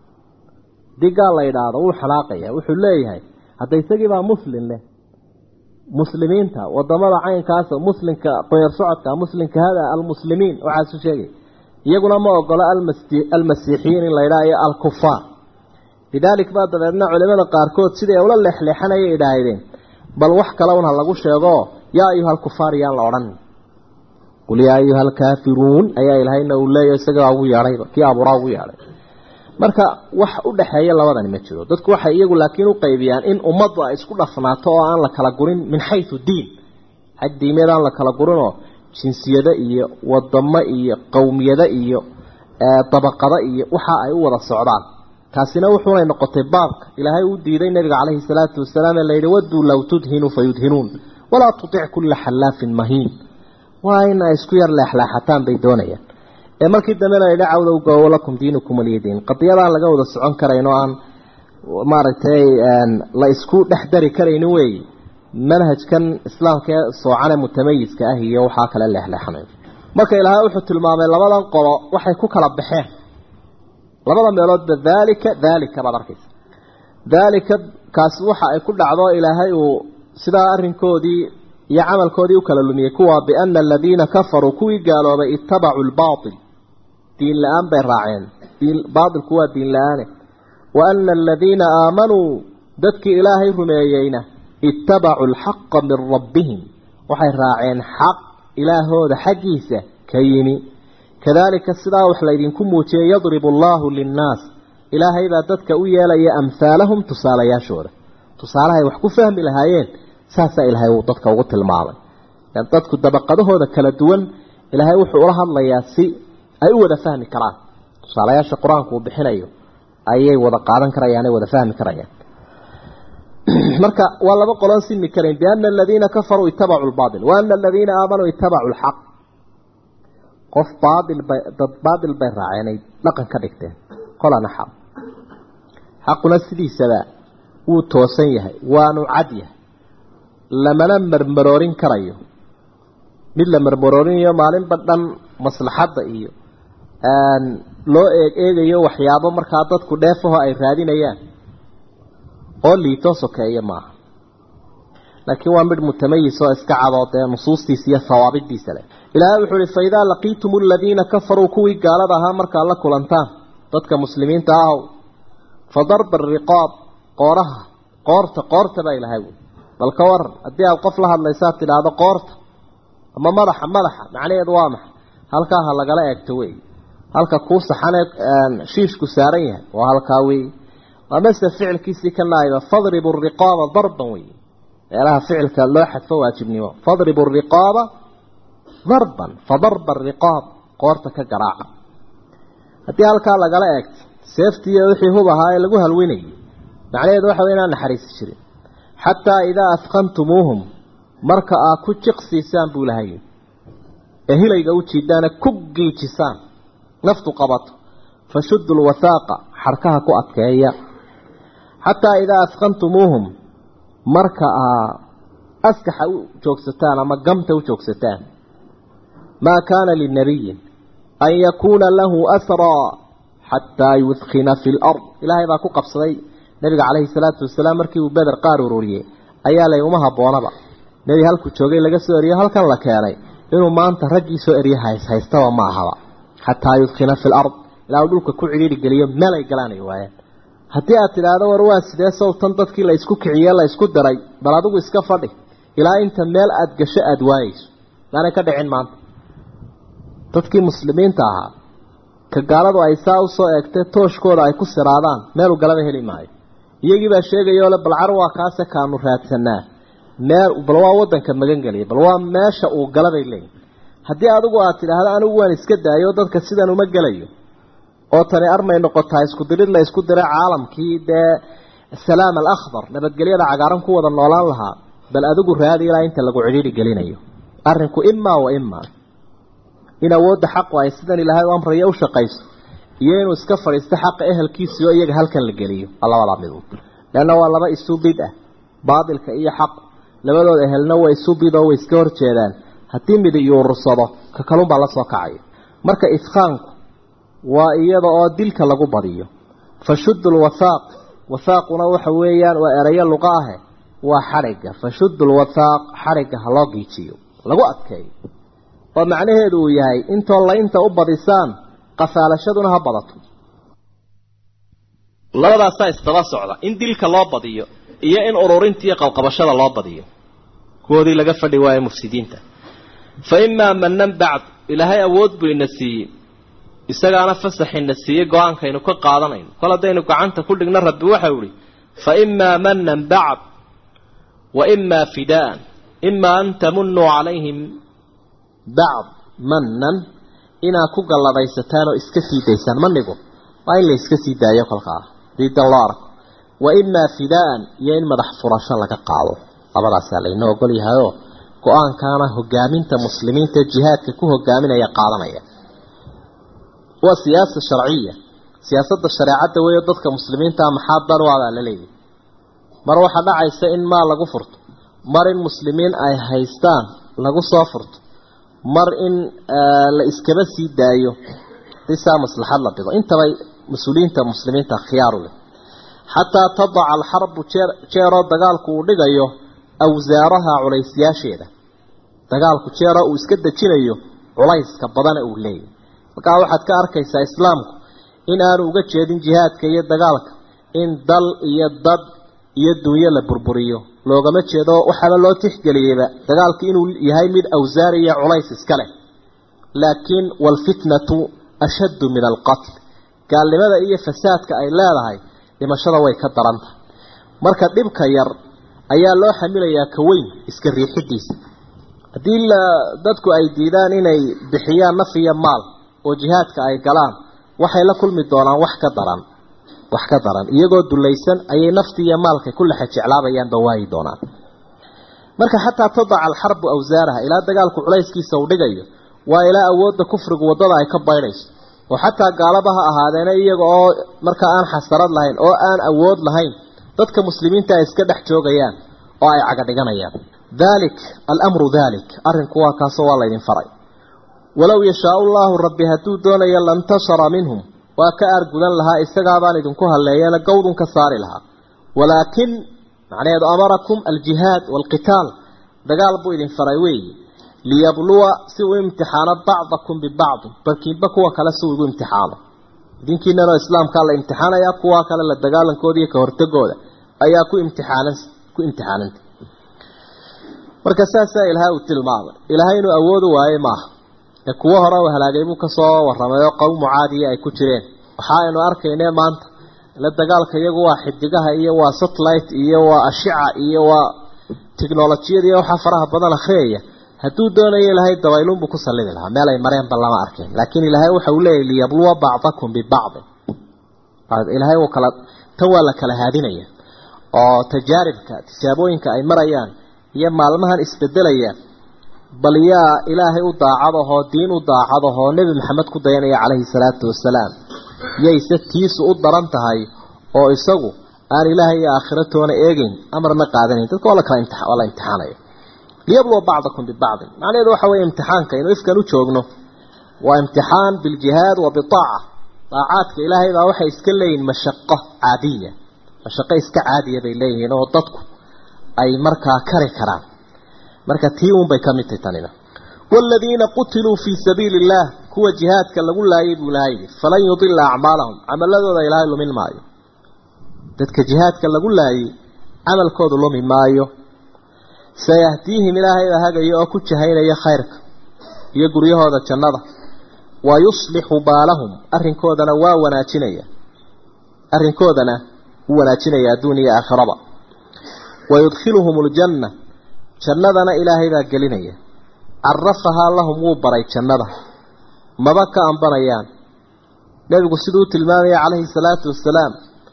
haddii gaal la idhaahdo wuu xanaaqaya wuxuu leeyahay hadda isagiibaa muslim leh muslimiinta wadamada caynkaas muslimka qoyar socodka muslimka hada almuslimiin waxaasu sheegay iyaguna ma ogolo almasiixiyiin in la ydhaha iyo alkufaar lidaalik baa dabeedna culimada qaarkood siday ula leexleexanayay idhaahdeen bal wax kale un ha lagu sheego yaa ayuha alkufaar yaan la odhan qul yaa ayuha alkaafiruun ayaa ilahayna uu leeyahy isagaa ugu yeedhayba kii abuuraa ugu yeedhay marka wax u dhexeeya labadani ma jiro dadku waxay iyagu laakiin u qaybiyaan in ummaddu ay isku dhafnaato oo aan la kala gurin min xayu diin xag diimeed aan la kala gurinoo jinsiyado iyo wadamo iyo qowmiyado iyo dabaqada iyo waxa ay u wada socdaan taasina wuxuunay noqotay baabka ilaahay uu diiday nabiga calayhi salaatu wasalaam ee layidhi wadduu low tudhinu fayudhinuun walaa tutic kulla xallaafin mahiin waa in ay isku yar leexleexataan bay doonayaan ee markii dambe la yidhi cawdow goowo lakum diinukum waliyadiin qadiyadaan laga wada socon karayn oo aan maaragtay la isku dhex dari karaynin weeye manhajkan islaamka ee soocane mutamayiska ah iyo waxaa kale leexleexanayo marka ilaahay wuxuu tilmaamay labadan qolo waxay ku kala baxeen labada meeloodba daalika daalika baad arkaysa daalika kaasi waxa ay ku dhacdo ilaahay uu sidaa arrinkoodii iyo camalkoodii u kala lumiyey kuwa biana aladiina kafaruu kuwii gaaloobay ittabacuu lbaatil diin la-aan bay raaceen baatilku waa diin la-aane wa ana aladiina aamanuu dadkii ilaahay rumeeyeyna ittabacuu alxaqa min rabbihim waxay raaceen xaq ilaahooda xaggiisa ka yimi kadalika sidaa wax laydinku muujiyey yadribu allaahu linnaas ilaahay baa dadka u yeelaya amhaalahum tusaalayaashooda tusaalahay wax ku fahmi lahaayeen saasaa ilaahay uu dadka ugu tilmaamay dadku dabaqadahooda kala duwan ilaahay wuxuu ula hadlayaa si ay u wada fahmi karaan tusaalayaasha qur-aanku uu bixinayo ayay wada qaadan karayaan ay wada fahmi karayaan marka waa laba qoloon simi karayn biana aladiina kafaruu itabacuu lbaatil wa ana aladiina aamanuu itabacuu lxaq qof baail bay dad baatil bay raaceen ay dhaqan ka dhigteen kolana xaq xaquna sidiisaba wuu toosan yahay waanu cad yahay lamana marmaroorin karayo mid la marmaroorinayo maalinba dhan maslaxadda iyo loo eeg eegayo waxyaabo markaa dadku dheefaho ay raadinayaan oo liitoo sokeeya maaha laakiin waa midh mutamayis oo iska cadoo dee nusuustiisa iyo hawaabidiisa leh ilaahay wuxuu uhi faidaa laqiitum aladiina kafaruu kuwii gaalada ahaa markaad la kulantaan dadka muslimiinta ahow fa darba ariqaab qooraha qoorta qoorta baa ilahay wy bal ka waran haddii aada qof la hadlaysaad tidhaahdo qoorta ama madaxa madaxa macnaheedu waa maxay halkaa ha lagala eegto wey halka kuu saxanee shiishku saaran yahay waa halkaa wey amase ficilkiisii ka naayba fadribu riqaaba darban wey meelaha ficilka loo xadfo waajibnimo fadribu riqaaba darban fadarba riqaab qoorta ka garaaca haddii halkaa lagala eegto seeftiiyo wixii hub ahaa ee lagu halwinayay macnaheedu waxa wey inaan naxariisi jirin xataa idaa afqantumuuhum marka aad ku jiqsiisaan buu lahay ee hilayga u jiidaana ku giijisaan naftu qabato fashuddu lwathaaqa xarkaha ku adkeeya xataa idaa afqantumuuhum marka aa askaxa u joogsataan ama gamta u joogsataan maa kaana linabiyin an yakuuna lahu asraa xataa yudkina fi lard ilaahay baa ku qabsaday nabiga calayhi salaatu wasalaam markii uu beder qaar ururiyey ayaa lay uma habboonaba nebi halkuu joogay laga soo eriyo halkan la keenay inuu maanta raggii soo eriye haystaba ma ahaba xataa yudkina fi lard ilaa uu dhulka ku cidhiiri geliyo meel ay galaanay waayeen haddii aad tidhaahdo war waa sidee sawtan dadkii la isku kiciye la isku diray bal adigu iska fadhi ilaa inta meel aada gasho aada waayeyso maanay ka dhicin maanta dadkii muslimiinta ahaa ka gaaladu ay saa usoo eegtee tooshkooda ay ku siraadaan meelu galaba heli maayo iyagii baa sheegayoo le balcar waa kaase kaanu raadsanaa meel bal waa wadanka magan geliya bal waa meesha uu galabay leeyihin haddii adigu aad tidhaahdo anigu waan iska daayo dadka sidan uma gelayo oo tani armay noqotaa isku dirid la isku diray caalamkii dee salaam alakhbar nabadgelyada cagaaran ku wada noolaan lahaa bal adigu raadi ilaa inta lagu cidhiiri gelinayo arrinku imaa wa imaa in awoodda xaqu ay sidan ilaahay u amraya u shaqayso iyo inuu iska fadhiisto xaqa ehelkiisii oo iyaga halkan la geliyo labadaa mid leanna waa laba isu bid ah baatilka iyo xaq labadooda ehelna waa isu bid oo way iska horjeedaan haddii mid yuurursado ka kalunbaa la soo kacaya marka ifqaanku waa iyada oo dilka lagu badiyo fashuddu lwathaaq wathaaquna waxa weeyaan waa erayo luqa ahe waa xadhigga fashuddu lwathaaq xadhigga ha loo giijiyo lagu adkeeyo oo macnaheedu uu yahay intoo laynta u badisaan qafaalashaduna ha badato labadaasaa isdaba socda in dilka loo badiyo iyo in ururinta iyo qabqabashada loo badiyo kuwoodii laga fadhi waayo mufsidiinta fa imaa manan bacd ilaahay awood buu ina siiyey isagaana fasaxina siiyey go-aankaynu ka qaadanayno kol haddaynu gacanta ku dhigno rabbi waxau ihi fa imaa manan bacd wa imaa fidaan imaa an tamunuu calayhim bacd manan inaad ku galladaysataan oo iska sii daysaan ma nigo waa in la iska sii daayo kolkaa diidan loo arko wa imaa fidaa'an iyo in madax furasho laga qaado labadaasaa laynoo ogol yahayoo go-aankaana hogaaminta muslimiinta jihaadka ku hogaaminaya qaadanaya waa siyaasa sharciya siyaasadda shareecadda weeyo dadka muslimiinta maxaa dan u adaa la leeyahy mar waxaa dhacaysa in maal lagu furto mar in muslimiin ay haystaan lagu soo furto mar in la iskaba sii daayo disaa maslaxad la dhigo intabay mas-uuliyiinta muslimiinta khiyaaru leh xataa tadaca alxarbu jeer jeeroo dagaalku uu dhigayo awsaaraha culaysyaasheeda dagaalku jeeroo uu iska dejinayo culayska badana uu leeyahy markaa waxaad ka arkaysaa islaamku in aanu uga jeedin jihaadka iyo dagaalka in dal iyo dad iyo dunyo la burburiyo loogama jeedo waxaaba loo tixgeliyeyba dagaalka inuu yahay mid awsaar iyo culays iska leh laakiin waalfitnatu ashaddu min alqatl gaalnimada iyo fasaadka ay leedahay dhimashada way ka daran tahay marka dhibka yar ayaa loo xamilayaa ka weyn iska riixidiisa haddii dadku ay diidaan inay bixiyaan naf iyo maal oo jihaadka ay galaan waxay la kulmi doonaan wax ka daran wax ka daran iyagoo dulaysan ayay naftii iyo maalkay ku lexa jeclaabayaanba waayi doonaan marka xataa tadaca alxarbu awsaaraha ilaa dagaalku culayskiisa uu dhigayo waa ilaa awoodda kufrigu waddada ay ka baydhayso oo xataa gaalaba ha ahaadeena iyaga oo markaa aan xasarad lahayn oo aan awood lahayn dadka muslimiinta ay iska dhex joogayaan oo ay caga dhiganayaan dalik alamru dalik arrinku waa kaasoo waa laydin faray walow yashaau llaahu rabbi hadduu doonayo lantashara minhum waa ka aargudan lahaa isagaabaan idinku halleeyana gowdun ka saari lahaa walaakin macnaheedu amarakum aljihaad waalqitaal dagaal buu idin faray weeyi liyabluwa si uu imtixaano bacdakum bibacdi barkiinba kuwa kale si uu igu imtixaano idinkiinanoo islaamkaa la imtixaanayaa kuwa kale la dagaalankooda iyo ka hortagooda ayaa ku imtixaanan ku imtixaananta marka saasaa ilaahay uu tilmaamay ilaahay inuu awoodu waaye maaha ee kuwo hore u halaagay buu kasoo warramay oo qowmu caadiya ay ku jireen waxa aynu arkaynee maanta la dagaalka iyagu waa xidigaha iyo waa satellite iyo waa ashica iyo waa technolojiyada iyo waxaa faraha badan akhriyaya hadduu doonayo ilaahay dabayluunbuu ku sallidi lahaa meel ay mareenba lama arkayn laakiin ilaahay waxa uu leeyahy liyabluwa bacdakum bibacdin ilaahay uu kala tan waa la kala haadinaya oo tajaaribka tijaabooyinka ay marayaan iyo maalmahan isbedelaya bal yaa ilaahay u daacadahoo diin u daacadahoo nebi maxamed ku dayanaya calayhi salaatu wasalaam yayse tiisu u daran tahay oo isagu aan ilaahay iyo aakhiratoona eegeyn amarna qaadanayn dadka waa lakala imti waa la imtixaanaya liyabluwa bacdakum bibacdin macnaheedu waxa weeye imtixaanka inuu ifkan u joogno waa imtixaan biljihaad wa bitaaca daacaadka ilaahay baa waxay iska leeyihin mashaqo caadiya mashaqo iska caadiya bay leeyihiin oo dadku ay markaa kari karaan marka tii uun bay ka mid tahay tanina waaladiina qutiluu fii sabiili illaah kuwa jihaadka lagu laayay buu ilahay yidhi falan yudila acmaalahum camaladooda ilaahay lumin maayo dadka jihaadka lagu laayay camalkoodu lumi maayo sayahdiihim ilaahayda hagaya oo ku jahaynaya khayrka iyo guryahooda jannada wa yuslixu baalahum arrinkoodana waa wanaajinaya arrinkoodana wuu wanaajinaya adduun iyo aakhiraba wa yudkhiluhum aljanna jannadana ilaahay baa gelinaya carafahaa lahum wuu baray jannada maba ka ambanayaan nebigu siduu tilmaamaya calayhi salaatu wasalaam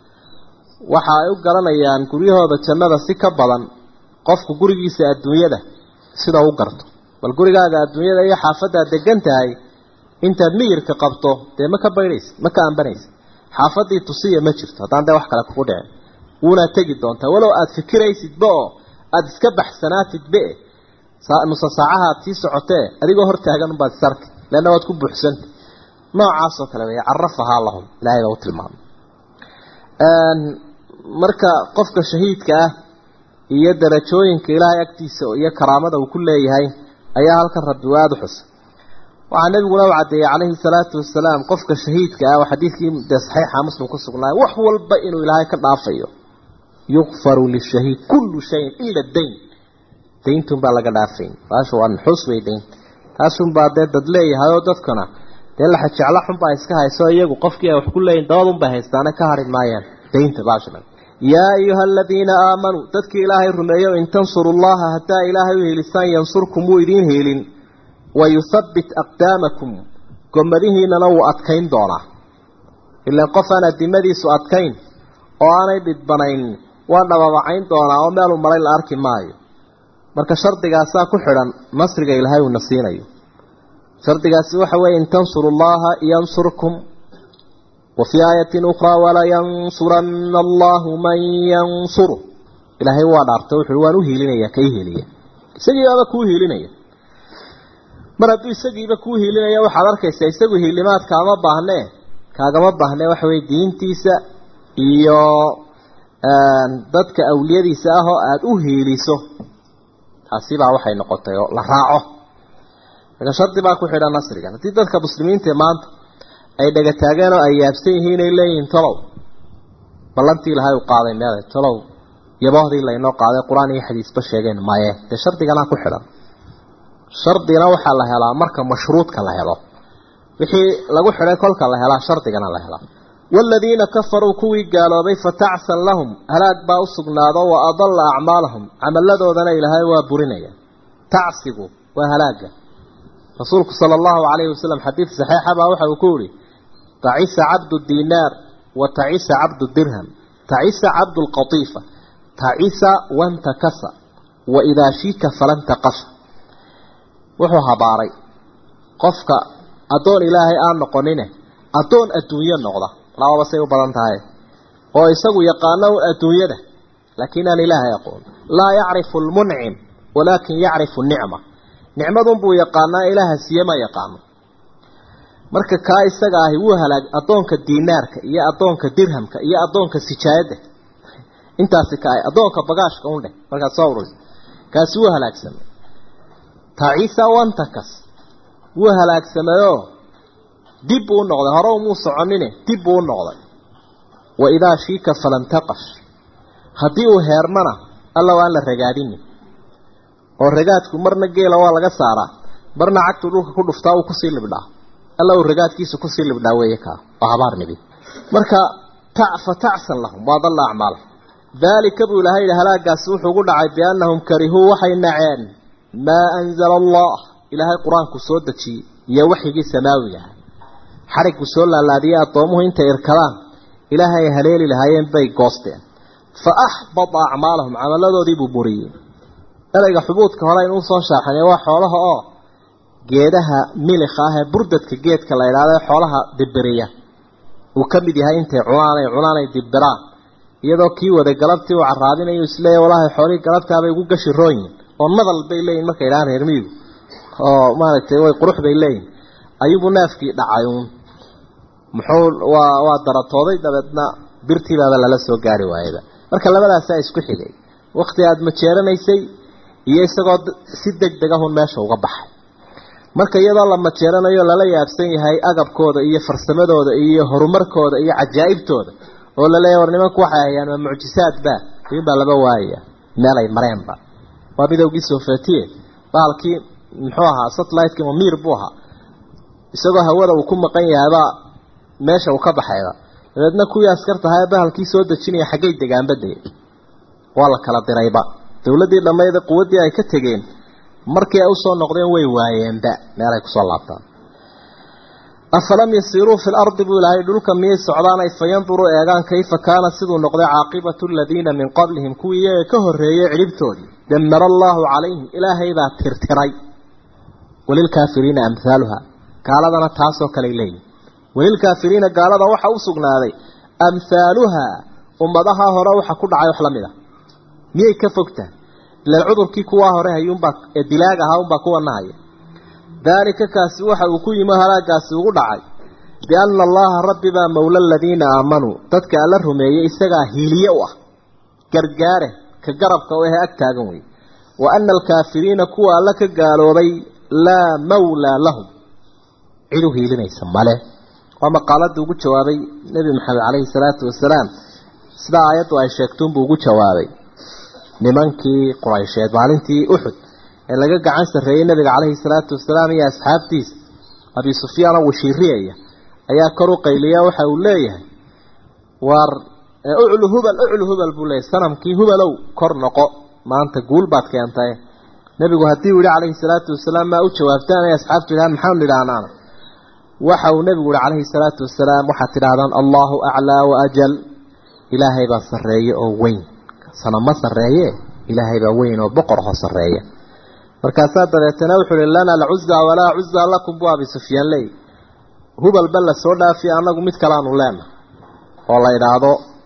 waxa ay u garanayaan guryahooda jannada si ka badan qofku gurigiisa adduunyada sida u garto bal gurigaaga adduunyada iyo xaafaddaad degan tahay intaad miyirka qabto dee ma ka baydhaysa ma ka ambanaysa xaafaddii tusiya ma jirto haddaan dee wax kale kugu dhicin wuunaad tegi doontaa walow aada fikiraysidba oo aada iska baxsanaatidbe nusa saacahaad sii socotee adigoo hortaagan unbaad isarki leanna waad ku buuxsanta noocaasoo kale wey carafahaa lahum ilahay baa u tilmaamay marka qofka shahiidka ah iyo darajooyinka ilaahay agtiisa iyo karaamada uu ku leeyahay ayaa halkan rabbi u aada u xusa waxaa nabiguna u caddeeyey calayhi salaatu wasalaam qofka shahiidka ah oo xadiidkii dee saxiixa muslim ku sugnaay wax walba inuu ilaahay ka dhaafayo yukfaru lishahiid kullu shayin ila dayn dayntunbaa laga dhaafayn taashu waa nuxuus wey dayn taasunbaa dee dad leeyahay oo dadkana dee laxa jeclo xunbaa iska hayso iyagu qofkii ay wax ku leeyihin dabadunbay haystaane ka hari maayaan daynta baashan yaa ayuha aladiina aamanuu dadkii ilaahay rumeeyo in tansuru llaha haddaa ilaahay u helisaan yansurkum wuu idiin heelin wayuthabbit aqdaamakum gomadihiinana wuu adkayn doonaa ilaan qof aan adimadiisu adkayn oo aanay dhidbanayn waa dhababacayn doonaa oo meeluu maray la arki maayo marka shardigaasaa ku xidhan nasriga ilaahay uuna siinayo shardigaasi waxa weeye in tansuru llaha yansurkum wa fii aayatin ukhraa walayansuranna allahu man yansuru ilaahay waa dhaartay wuxuui waan u hiilinaya ka i hiiliya isagiibaaba kuu hiilinaya mar hadduu isagiiba kuu hiilinaya waxaad arkaysaa isagu hiilimaad kaama baahnee kaagama baahnee waxa weye diintiisa iyo dadka awliyadiisa ah oo aada u hiiliso taasi baa waxay noqotay oo la raaco marka shardi baa ku xidhan nasrigan haddii dadka muslimiinta maanta ay dhagataageen oo ay yaabsan yihiin inay leeyihiin tolow ballantii ilahay u qaaday meeday tolow yaboohdii laynoo qaaday qur-aan iyo xadiisba sheegeen maye dee shardiganaa ku xidhan shardigana waxaa la helaa marka mashruudka la helo wixii lagu xidhay kolka la helaa shardigana la helaa waaladiina kafaruu kuwii gaaloobay fatacsan lahum halaag baa u sugnaado wa adalla acmaalahum camalladoodana ilaahay waa burinaya tacsigu waa halaaga rasuulku sala allahu calayhi wasalam xadiid saxiixa baa waxa uu ku yihi tacisa cabdu dinaar wa tacisa cabdu dirham tacisa cabdu lqatiifa tacisa wantakasa wa idaa shiika falantaqasha wuxuu habaaray qofka addoon ilaahay aan noqonine addoon adduunyo noqda lababa say u badan tahay oo isagu yaqaano adduunyada laakiin aan ilaahay aqoon laa yacrifu lmuncim walaakin yacrifu nicma nicmadunbuu yaqaanaa ilaaha siiye ma yaqaano marka kaa isaga ahi wuu halaag addoonka diinaarka iyo addoonka dirhamka iyo addoonka sijaayadda intaasi ka addoonka bagaashka un dheh markaad soo ururisa kaasi wuu halaagsamay tacisa wantakas wuu halaagsamayoo dib buu u noqday hore umuu soconine dib buu u noqday wa idaa shiika falantaqash haddii uu heermana alla waan la ragaadini oo ragaadku marna geela waa laga saaraa marna cagtuu dhulka ku dhuftaa uu kusii libdhaa alla uu ragaadkiisa kusii libdhaa weeye kaa waa habaar nibi marka fa tacsan lahum waa dalla acmaal daalika buu ilaahay yidhi halaagaasi wuxuu ugu dhacay biannahum karihuu waxay naceen maa anzala allah ilaahay qur-aanku soo dejiyey iyo waxyigii samaawiga ah xarigku soo laalaadiyey addoomuhu intay irkadaan ilaahay ay haleeli lahaayeen bay goosteen fa axbada acmaalahum camaladoodii buu buriyey ereyga xubuudka hore inuu soo shaaxinay waa xoolaha oo geedaha milikha ah ee burdadka geedka la idhaahdo ee xoolaha dibiriya uu ka mid yahay intay cunaan ay cunaan ay dibiraan iyadoo kii waday galabtii uu caraabinayo isleeya walaahi xoolihii galabtaabay ugu gashi rooyin oo nadal bay leeyihin markay idhahaan reer miyigu oo maaragtay way qurux bay leeyihin ayuubuu neefkii dhacay uun muxuu waa waa daratooday dabeedna birtiibaaba lala soo gaari waayaba marka labadaasaa isku xigay wakti aada majeeranaysay iyo isagoo si deg deg ahun meesha uga baxay marka iyadoo la majeeranayo lala yaabsan yahay agabkooda iyo farsamadooda iyo horumarkooda iyo cajaa'ibtooda oo laleeyahy war nimanku waxay hayaan waa mucjisaadba ayuunbaa laba waayaya meelay mareenba waa midowgii soofetiye bahalkii muxuu ahaa satelliteki mamiir buu ahaa isagoo hawada uu ku maqan yahaybaa meesha uu ka baxayba dabeedna kuwii askartahaa bahalkii soo dejinaya xaggay degaanba dege waa la kala dirayba dowladdii dhammayda quwaddii ay ka tegeen markii ay usoo noqdeen way waayeenba meelay kusoo laabtaan afalam yasiiruu fi lardi buu ilaahay dhulka miyay socdaanay fayanduruu eegaan kayfa kaana siduu noqday caaqibatu aladiina min qablihim kuwii iyaga ka horreeyey cidhibtoodii damara allaahu calayhim ilaahay baa tirtiray walilkaafiriina amhaaluha gaaladana taasoo kaley leeyihin walilkaafiriina gaalada waxa u sugnaaday amhaaluha ummadaha hore waxa ku dhacay wax la mid a miyay ka fogtahay ilaan cudurkii kuwaa hore hayuunbaa ee dilaag ahaa unbaa kuwa nahaya daalika kaasi waxa uu ku yimi halaagaasi ugu dhacay bianna allaha rabbi baa mowla aladiina aamanuu dadka alla rumeeyey isagaa hiiliye u ah gargaare ka garabka u ahe ag taagan wey wa ana alkaafiriina kuwa alla ka gaaloobay laa mawlaa lahum cid u hiilinaysa male waa maqaaladii ugu jawaabay nebi maxamed caleyhi salaatu wasalaam sidaa aayaddu ay sheegtuunbuu ugu jawaabay nimankii quraysheed maalintii uxud ee laga gacan sarreeyey nabiga caleyhi salaatu wasalaam iyo asxaabtiisa abi sufyaan oo washiiriyaya ayaa kor u qayliya waxa uu leeyahay waar uclu hubal uclu hubal buu leeyahy sanamkii hubalow kor noqo maanta guul baad keentay nebigu haddii uu yihi calayhi salaatu wasalaam maa u jawaabtaan ay asxaabtu yidhahaan maxaanu idhaahnaana waxa uu nebigu uhi calayhi salaatu wasalaam waxaad tidhahdaan allahu aclaa wa ajal ilaahay baa sarreeye oo weyn sana ma sarreeye ilaahay baa weyn oo boqor hoo sarreeya markaasaa dabeetana wuxuu uhi lana alcuzaa walaa cuzaa lakum bu abi sufyaan leey hubalba la soo dhaafiya annagu mid kalaanu leenahay oo la idhaahdo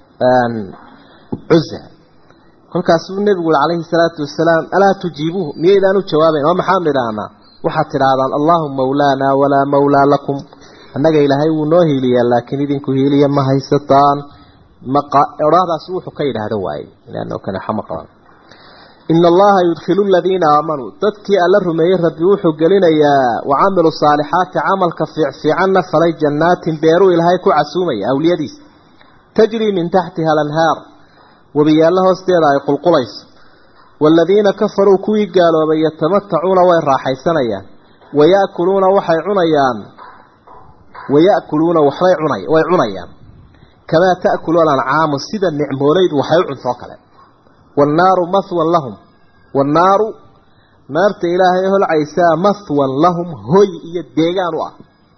cuza kolkaasuu nebigu ui calayhi salaatu wasalaam alaa tujiibuuhu miyaydaan u jawaabayn oo maxaanu idhaahnaa waxaad tidhaahdaan allahu mawlaana walaa mawlaa lakum annaga ilaahay wuu noo hiiliyaa laakiin idinku hiiliya ma haysataan odhahdaas wuxuu ka yidhaahdo waaye ilaano kanexa ma qaban ina allaha yudkhilu aladiina aamanuu dadkii alla rumeeyey rabbi wuxuu gelinayaa wacamilu saalixaati camalka fiicfiicanna falay jannaatin beeruu ilaahay ku casuumaya awliyadiisa tajrii min taxtiha alanhaar webiyaallo hoosteeda ay qulqulayso waaladiina kafaruu kuwii gaaloobay yatamatacuuna way raaxaysanayaan waya'kuluuna waxay cunayaan waya'kuluuna waxbay cunay way cunayaan kamaa ta'kulu alancaamu sida nicmoolaydu waxay u cuntoo kale wannaaru mahwan lahum wannaaru naarta ilaahay holcaysaa mahwan lahum hoy iyo deegaan u ah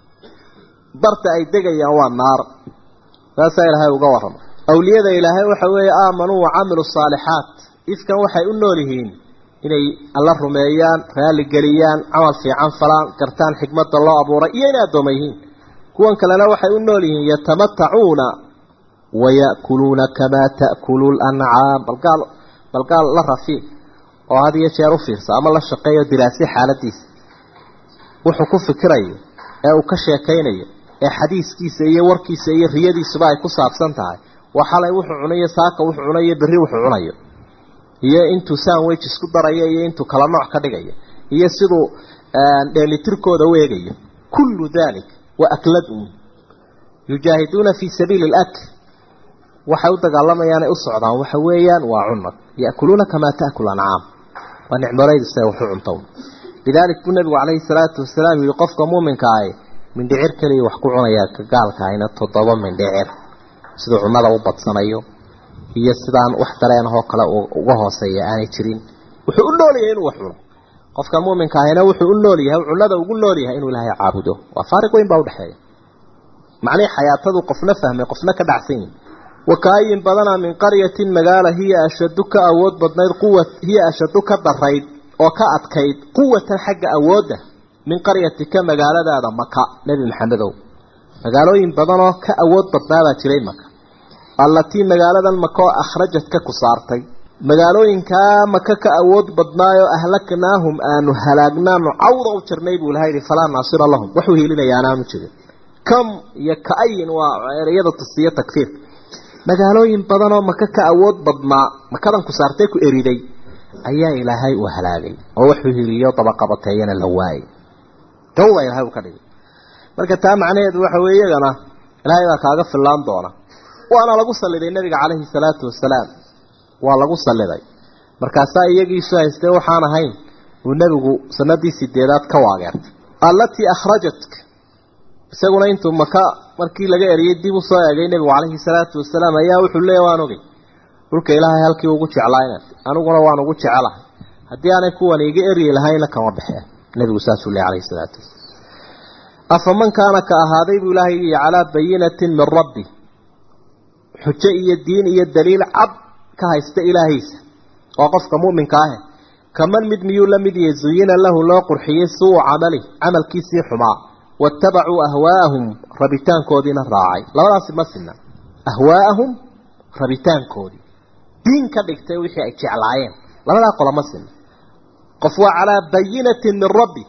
barta ay degayaan waa naar saasaa ilaahay uga warrama awliyada ilaahay waxa weeye aamanuu wacamilu saalixaat ifkan waxay u nool yihiin inay alla rumeeyaan raalligeliyaan camal fiican falaan gartaan xikmadda loo abuuray iyo inay addooma yihiin kuwan kalena waxay u nool yihiin yatamatacuuna waya'kuluuna kamaa ta'kulu lancaam balgaal balgaal la rafiic oo had iyo jeer u fiirsa ama la shaqeeyo diraasi xaaladiisa wuxuu ku fikirayo ee uu ka sheekaynayo ee xadiiskiisa iyo warkiisa iyo riyadiisuba ay ku saabsan tahay waa xalay wuxuu cunayo saaka wuxuu cunayo berri wuxuu cunayo iyo intuu sandwich isku darayo iyo intuu kala nooc ka dhigayo iyo siduu dheelitirkooda u eegayo kullu dalik waa akladun yujaahiduuna fii sabiili alakl waxay u dagaalamayaan ay u socdaan waxa weeyaan waa cunad ya'kuluuna kamaa ta'kulu ancaam waa nicmolaydu siday waxu cuntown lidaalik buu nebigu calayhi salaatu wasalaam yihi qofka muuminka ahi mindhicir keliya wax ku cunayaa ka gaalka ahina toddoba mindhicir siduu cunnada u badsanayo iyo sidaan wax dareenahoo kale uga hooseeya aanay jirin wuxuu u nool yahay inuu wax cuno qofka muuminka ahina wuxuu u nool yahay cunnada ugu nool yahay inuu ilaahay caabudo waa faariq weyn baa udhexeeya macnihii xayaatadu qofna fahmay qofna ka dhacsan yihin wakaayin badana min qaryatin magaala hiya ashadu ka awood badnayd quwa hiya ashadu ka darayd oo ka adkayd quwatan xagga awoodda min qaryatika magaaladaada maka nebi maxamedow magaalooyin badanoo ka awood badnaabaa jiray maka allatii magaaladan maka oo akhrajadka ku saartay magaalooyinkaa maka ka awood badnaayoo ahlaknaahum aanu halaagnaanu cawda u jirnay buu ilaha yihi falaa naasira lahum waxuu hilinaya anaanu jirin kam iyo ka-ayin waa ereyada tusiyo takfiirka magaalooyin badanoo maka ka awood badnaa makadan ku saartay ku eriday ayaa ilaahay uu halaagay oo waxuu hiliyo dabaqabateeyana la waayay gawda ilahay uu ka dhigay marka taa macnaheedu waxa weeye iyagana ilaahay baa kaaga fillaan doona waana lagu saliday nabiga calayhi salaatu wasalaam waa lagu saliday markaasaa iyagiisu haystee waxaan ahayn uu nebigu sanadii sideedaad ka waageertay allatii akhrajatka isaguna intuu maka markii laga eriyey dib u soo eegay nebigu calayhi salaatu wasalaam ayaa wuxuu leeya waan ogey dhulka ilaahay halkii ugu jeclaayna aniguna waan ugu jecelahay haddii aanay kuwan iga eryi lahayna kama baxeen nebigu saasuu leey calayhi salaatu wasalaam afaman kaana ka ahaaday buu ilaahay yihi calaa bayinatin min rabbi xujo iyo diin iyo daliil cad ka haysta ilaahaysa waa qofka mu'minka ahe kaman mid miyuu la mid yahay zuyina lahu loo qurxiyey suu camali camalkiisii xumaa waattabacuu ahwaa'ahum rabitaankoodiina raacay labadaasi ma sinna ahwaa'ahum rabitaankoodii diin ka dhigtay wixii ay jeclaayeen labadaa qola ma sinna qof waa calaa bayinatin min rabbi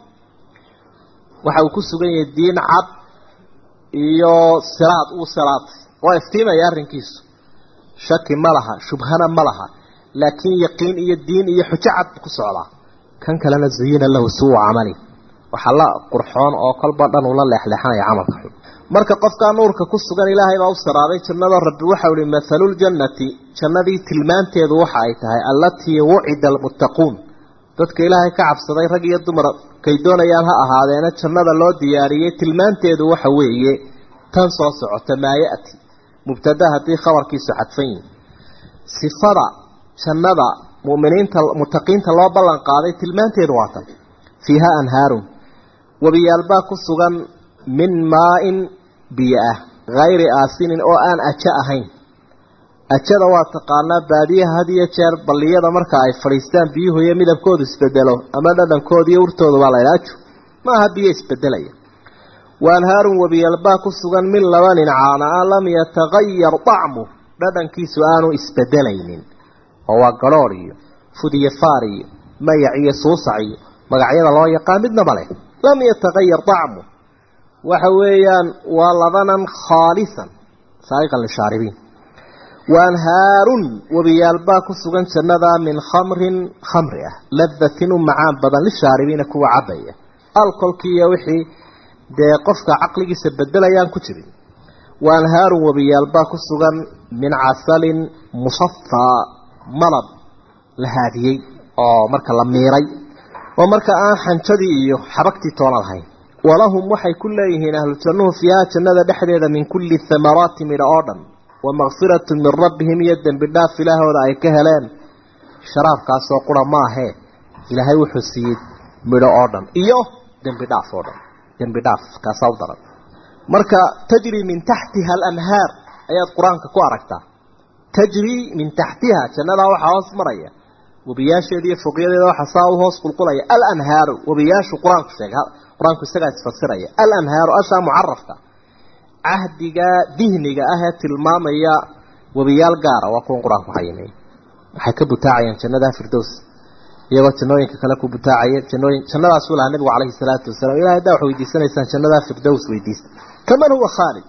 waxa uu ku sugan yahay diin cad iyo siraad uu siraatay waa iftiimaya arrinkiisu shaki ma laha shubhana ma laha laakiin yaqiin iyo diin iyo xujo cad ku socdaa kan kalena zuyina lahu suu camali waxaa la qurxoon oo kolba dhan ula leexleexanaya camalka xun marka qofkaa nuurka ku sugan ilaahay baa u siraaday jannada rabbi waxau ihi mathaluljannati jannadii tilmaanteedu waxa ay tahay allatii wucida almuttaquun dadka ilaahay ka cabsaday rag iyo dumar kay doonayaan ha ahaadeena jannada loo diyaariyey tilmaanteedu waxa weeye tan soo socota maa ya'ti mubtada haddii khabarkiisu xadfan yihi sifada jannada mu'miniinta mutaqiinta loo ballan qaaday tilmaanteedu waa tan fiiha anhaarun webiyaalbaa ku sugan min maa-in biyo ah hayri aasinin oo aan ajo ahayn ajada waa taqaanaa baadiyaha had iyo jeer balliyada marka ay fadhiistaan biyuhu iyo midabkoodu isbedelo ama dhadhankooda iyo urtooda baa laydha ajo maaha biyo isbedelaya waanhaarun wabiyalbaa ku sugan min labanin caana a lam yatagayar dacmu dhadhankiisu aanu isbedelaynin oo waa garhoor iyo fud iyo faar iyo mayac iyo suusac iyo magacyada loo yaqaan midnaba leh lam yatagayar dacmu waxa weeyaan waa labanan khaalisan saaiqan lishaaribiin waanhaarun wabiyaalbaa ku sugan jannada min khamrin khamri ah ladatin u macaan badan lishaaribiina kuwa cabaya alkolkiiyo wixii dee qofka caqligiisa bedelayaan ku jirin waanhaarun wabiyaalbaa ku sugan min casalin musafaa malab la haadiyey oo marka la miiray oo marka aan xanjadii iyo xabagtii toona lahayn walahum waxay ku leeyihiin ahlu jannuhu fiiha jannada dhexdeeda min kulli thamaraati midho oo dhan wa makfiratun min rabbihim iyo dembi dhaaf ilaahooda ay ka heleen sharaabkaasoo qura maahee ilaahay wuxuu siiyey midho oo dhan iyo dembi dhaaf oo dhan dembi dhaaf kaasaa u daran marka tajri min taxtiha alanhaar ayaad qur-aanka ku aragtaa tajri min taxtiha jannadaa waxaa hoos maraya webiyaasheeda iyo foqyadeeda waxaa saa u hoos qulqulaya alanhaaru webiyaashu qur-aanku sheegay qur-aanku isagaa isfasiraya alanhaaru ashaa mucarafka cahdiga dihniga ah ee tilmaamaya webiyaal gaara waa kuwan qur-aanku xayimay waxay ka butaacayaan jannada firdows iyagoo jannooyinka kale ku butaacaya jannooyin jannadaasuu lahaa nabigu calayhi salaatu wasalaam ilahay haddaa wax weydiisanaysaan jannada firdows weydiista kaman huwa khaalid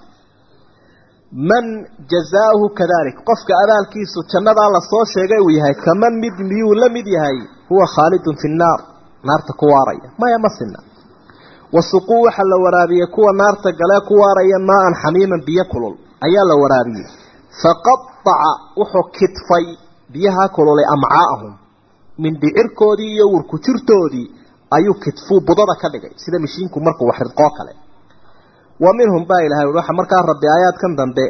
man jazaahu kadalik qofka abaalkiisu jannadaa lasoo sheegay uu yahay kaman mid miyuu la mid yahay huwa khaalidun fi nnaar naarta ku waaraya maya ma sina wasuquu waxaa la waraabiyey kuwa naarta galee ku waaraya maa-an xamiiman biyo kulul ayaa la waraabiyey faqadaca wuxuu kidfay biyaha kululay amcaa'ahum mindhicirkoodii iyo wurku jirtoodii ayuu kidfuu budada ka dhigay sida mishiinku markuu wax ridqoo kale wa minhum baa ilahay ui waxa markaa rabbi aayaadkan dambe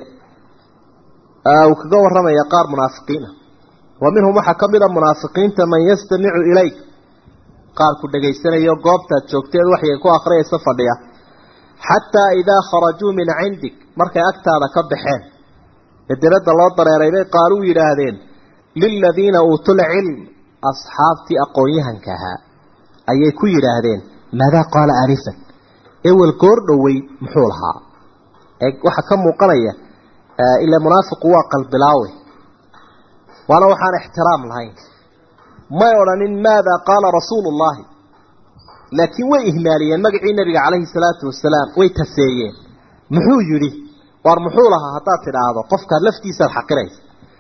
uu kaga warramaya qaar munaafiqiina wa minhum waxaa ka mid a munaafiqiinta man yastamicu ilayk qaar ku dhegaysanayo goobtaad joogteed waxay ku akhriyaysa fadhiya xataa idaa kharajuu min cindik markay agtaada ka baxeen ee dibadda loo dareeray bay qaaluu yidhaahdeen liladiina uutul cilm asxaabtii aqoon-yahanka ahaa ayay ku yidhaahdeen maadaa qaala aanifan ewel goor dhowey muxuu lahaa waxaa ka muuqanaya ila munaafiqu waa qalbilaawe waana waxaan ixtiraam lahayn may odhanin maada qaala rasuulu llahi laakiin way ihmaaliyeen magacii nabiga calayhi salaatu wasalaam way taseeyeen muxuu yidhi waar muxuu lahaa haddaad tidhaahdo qofkaad laftiisaad xaqiraysa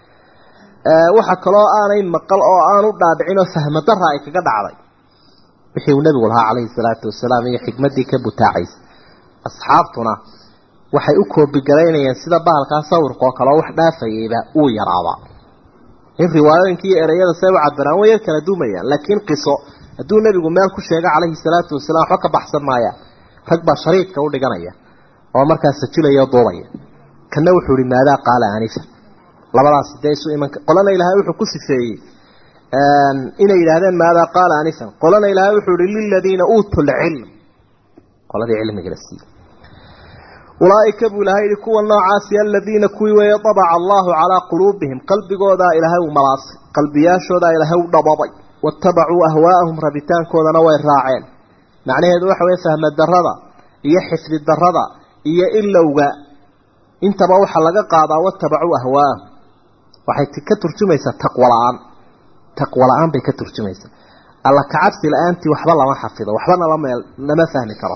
waxa kaloo aanay maqal oo aanu dhaadhicin oo fahmo dara ay kaga dhacday wixii uu nabigu lahaa calayhi salaatu wasalaam iyo xikmaddii ka butaacaysa asxaabtuna waxay u koobigaraynayeen sida bahalkaa sawirka oo kale oo wax dhaafayayba uu yaraaba in riwaayooyinka iyo ereyada say u cabiraan way yar kala duumayaan laakiin qiso hadduu nebigu meel ku sheega calayhi salaatu wasalaam waxba ka baxsan maaya rag baa shariidka u dhiganaya oo markaas sajilaya o duubaya kana wuxuu ihi maadaa qaala anifa labadaasi dee isu iman qolana ilaahay wuxuu ku sifeeyey inay yidhaahdeen maadaa qaala anifan qolana ilaahay wuxuu ihi liladiina uutuu lcilm qoladii cilmiga la siiyey ulaaika buu ilahay yihi kuwa noocaasi aladiina kuwii weeye dabaca allahu calaa quluubihim qalbigoodaa ilaahay u malaasay qalbiyaashoodaa ilaahay u dhababay watabacuu ahwaa'ahum rabitaankoodana way raaceen macnaheedu waxa weye fahma darada iyo xifdi darada iyo ilowga intaba waxaa laga qaadaa watabacuu ahwaa'ahum waxay ka turjumaysaa taqwo la-aan taqwo la-aan bay ka turjumaysaa alla kacabsi la-aantii waxba lama xafido waxbana lameel lama fahmi karo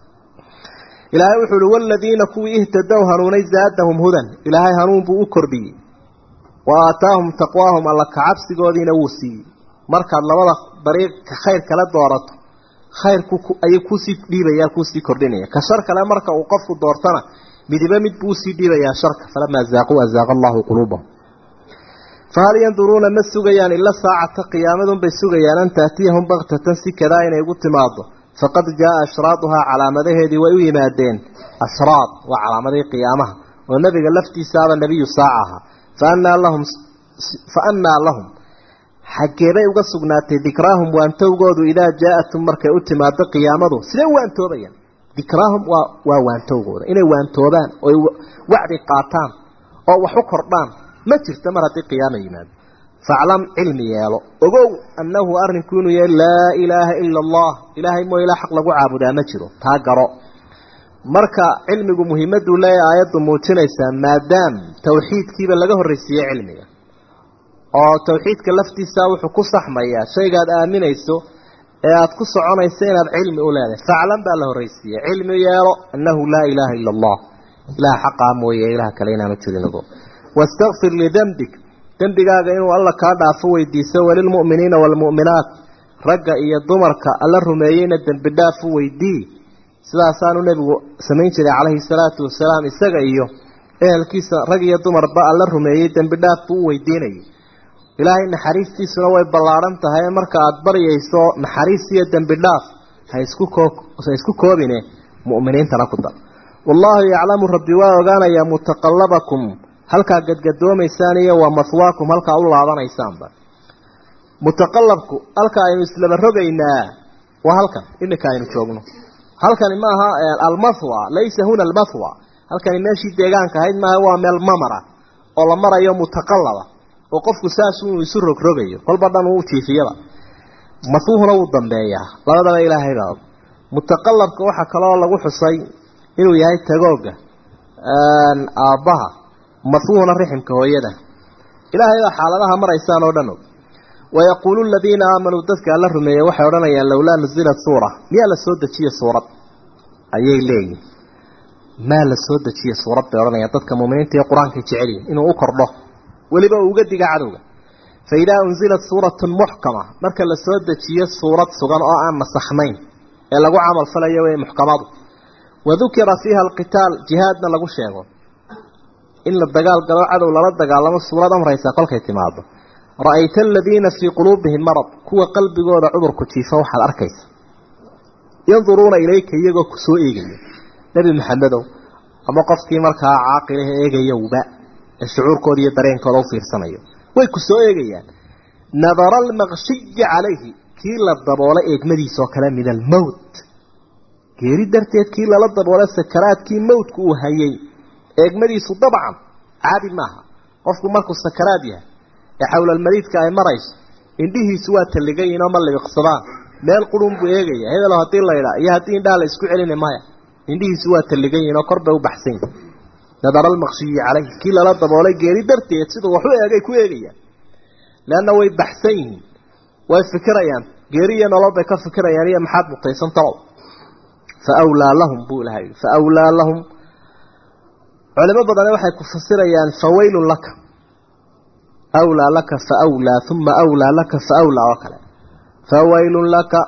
ilaahay wuxuu uhi waladiina kuwii ihtadow hanuunay zaadahum hudan ilaahay hanuun buu u kordhiyey wa aataahum taqwaahum alla kacabsigoodiina wuu siiyey markaad labada dariiqa khayr kala doorato khayrku ayuu kuusii dhiibaya kuusii kordhinaya ka shar kale marka uu qofku doortana midiba mid buu usii dhiibayaa sharka falamaa zaaquu azaaqa allahu quluubahum fahal yanduruuna ma sugayaan ila saacata qiyaamadunbay sugayaan an taatiyahum baktatan si kadaa inay ugu timaado faqad jaaa ashraaduhaa calaamadaheedii way u yimaadeen ashraad waa calaamadihii qiyaamaha oo nebiga laftiisaaba nebiyu saaca ahaa faannaa lahum fa annaa lahum xaggeebay uga sugnaatay dikraahum waantowgoodu idaa jaa-atum markay u timaado qiyaamadu sidee u waantoobayaan dikraahum waa waa waantowgooda inay waantoobaan oy wacdi qaataan oo wax u kordhaan ma jirto mar haddii qiyaama yimaado faclam cilmi yeelo ogow annahu arrinku inuu yahay laa ilaaha ila allah ilaahay moo ilaa xaq lagu caabudaa ma jiro taa garo marka cilmigu muhiimaduu leeyahay aayaddu muujinaysaa maadaam tawxiidkiiba laga horraysiiyey cilmiga oo tawxiidka laftiisaa wuxuu ku saxmayaa shaygaad aaminayso ee aada ku soconayso inaad cilmi u leedahay faclan baa la horraysiiyey cilmi yeelo annahu laa ilaaha ila allah ilaha xaqaa mooye ilaha kale inaanu jirinago wastakfir lidembig dembigaaga inuu alla kaa dhaafo weydiiso walilmu'miniina waalmu'minaat ragga iyo dumarka alla rumeeyeyna dembi dhaaf u weydii sidaasaanu nebigu samayn jiray calayhi salaatu wasalaam isaga iyo ehelkiisa rag iyo dumarba alla rumeeyey dembi dhaaf buu u weydiinayay ilaahay naxariistiisuna way ballaadhan tahay marka aada baryayso naxariis iyo dembi dhaaf ha isku koo ha isku koobine mu'miniintana ku dar wallaahu yaclamu rabbi waa ogaanayaa mutaqallabakum halkaa gadgadoomaysaan iyo waa maswaakum halkaa u laabanaysaanba mutaqallabku halka aynu islaba rogaynaa waa halkan iminka aynu joogno halkani maaha almathwa laysa huna almathwa halkani meeshii deegaanka ahayd maaha waa meel mamara oo la marayo mutaqallaba oo qofku saas uu isu rogrogayo kolba dhan uu jiifiyaba masuuhuna wuu dambeeyaa labadaba ilaahay baa og mutaqallabka waxaa kaloo lagu xusay inuu yahay tagooga aabbaha masuuhuna riximka hooyada ilaahay baa xaaladaha maraysaan oo dhan og wayaquulu aladiina aamanuu dadka alla rumeeyey waxay odhanayaan lowlaa nuzilat suura miyaa la soo dejiye suurad ayay leeyihin maa la soo dejiye suurad bay odhanayaan dadka muuminiinta ee qur-aankay jecelyihin inuu u kordho weliba uu uga diga cadowga fa idaa unzilat suuratun muxkama marka la soo dejiyo suurad sugan oo aan nasakhnayn ee lagu camal falayo wey muxkamadu wadukira fiiha alqitaal jihaadna lagu sheego in la dagaal galo cadow lala dagaalamo suurad amraysa kolkay timaado ra-ayta aladiina fii quluubihim marad kuwa qalbigooda cudurku jiifo waxaad arkaysa yanduruuna ilayka iyagoo ku soo eegaya nebi maxamedow ama qofkii markaa caaqilaha eegayowba ee shucuurkooda iyo dareenkooda u fiirsanayo way ku soo eegayaan nadara almaqshiyi calayhi kii la daboolay eegmadiisoo kale min almowt geeri darteed kii lala daboolay sakaraadkii mowtku uu hayay eegmadiisu dabcan caadi maaha qofku markuu sakaraad yahay ee xawlalmariidka ay marayso indhihiisu waa talligayin oo ma libiqsadaan meel qurun buu eegaya hebelo haddii la idhaa iyo haddii indhaha la isku celina maya indhihiisu waa talligayin oo kor bay u baxsan yihin nadara almaqshiyi calayhi kii lala daboolay geeri darteed siduu wax u eegay ku eegayaan leanna way baxsan yihiin way fikirayaan geeri iyo nolol bay ka fikirayaan iyo maxaad mutaysan talow fa awlaa lahum buu ilahay fa awlaa lahum culimo badane waxay ku fasirayaan fawaylun laka awlaa laka fa awlaa uma awlaa laka fa awlaa oo kale fawaylun laka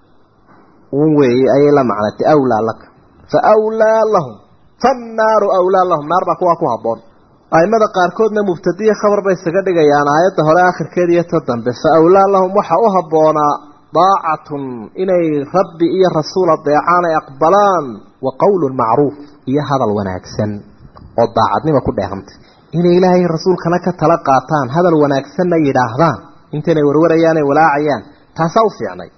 un weeye ayay la macnatay awlaa laka fa awlaa lahum fannaaru awlaa lahum naar baa kuwaa ku habboon aimada qaarkoodna mubtadiya khabar bay isaga dhigayaan aayadda hore akhirkeeda iyo ta dambe fa awlaa lahum waxaa u habboonaa daacatun inay rabbi iyo rasuul adeecaan ay aqbalaan wa qowlun macruuf iyo hadal wanaagsan oo daacadnima ku dheehantay inay ilaahay rasuulkana ka tala qaataan hadal wanaagsanna yidhaahdaan intaynay warwarayaan ay walaacayaan taasaa u fiicnay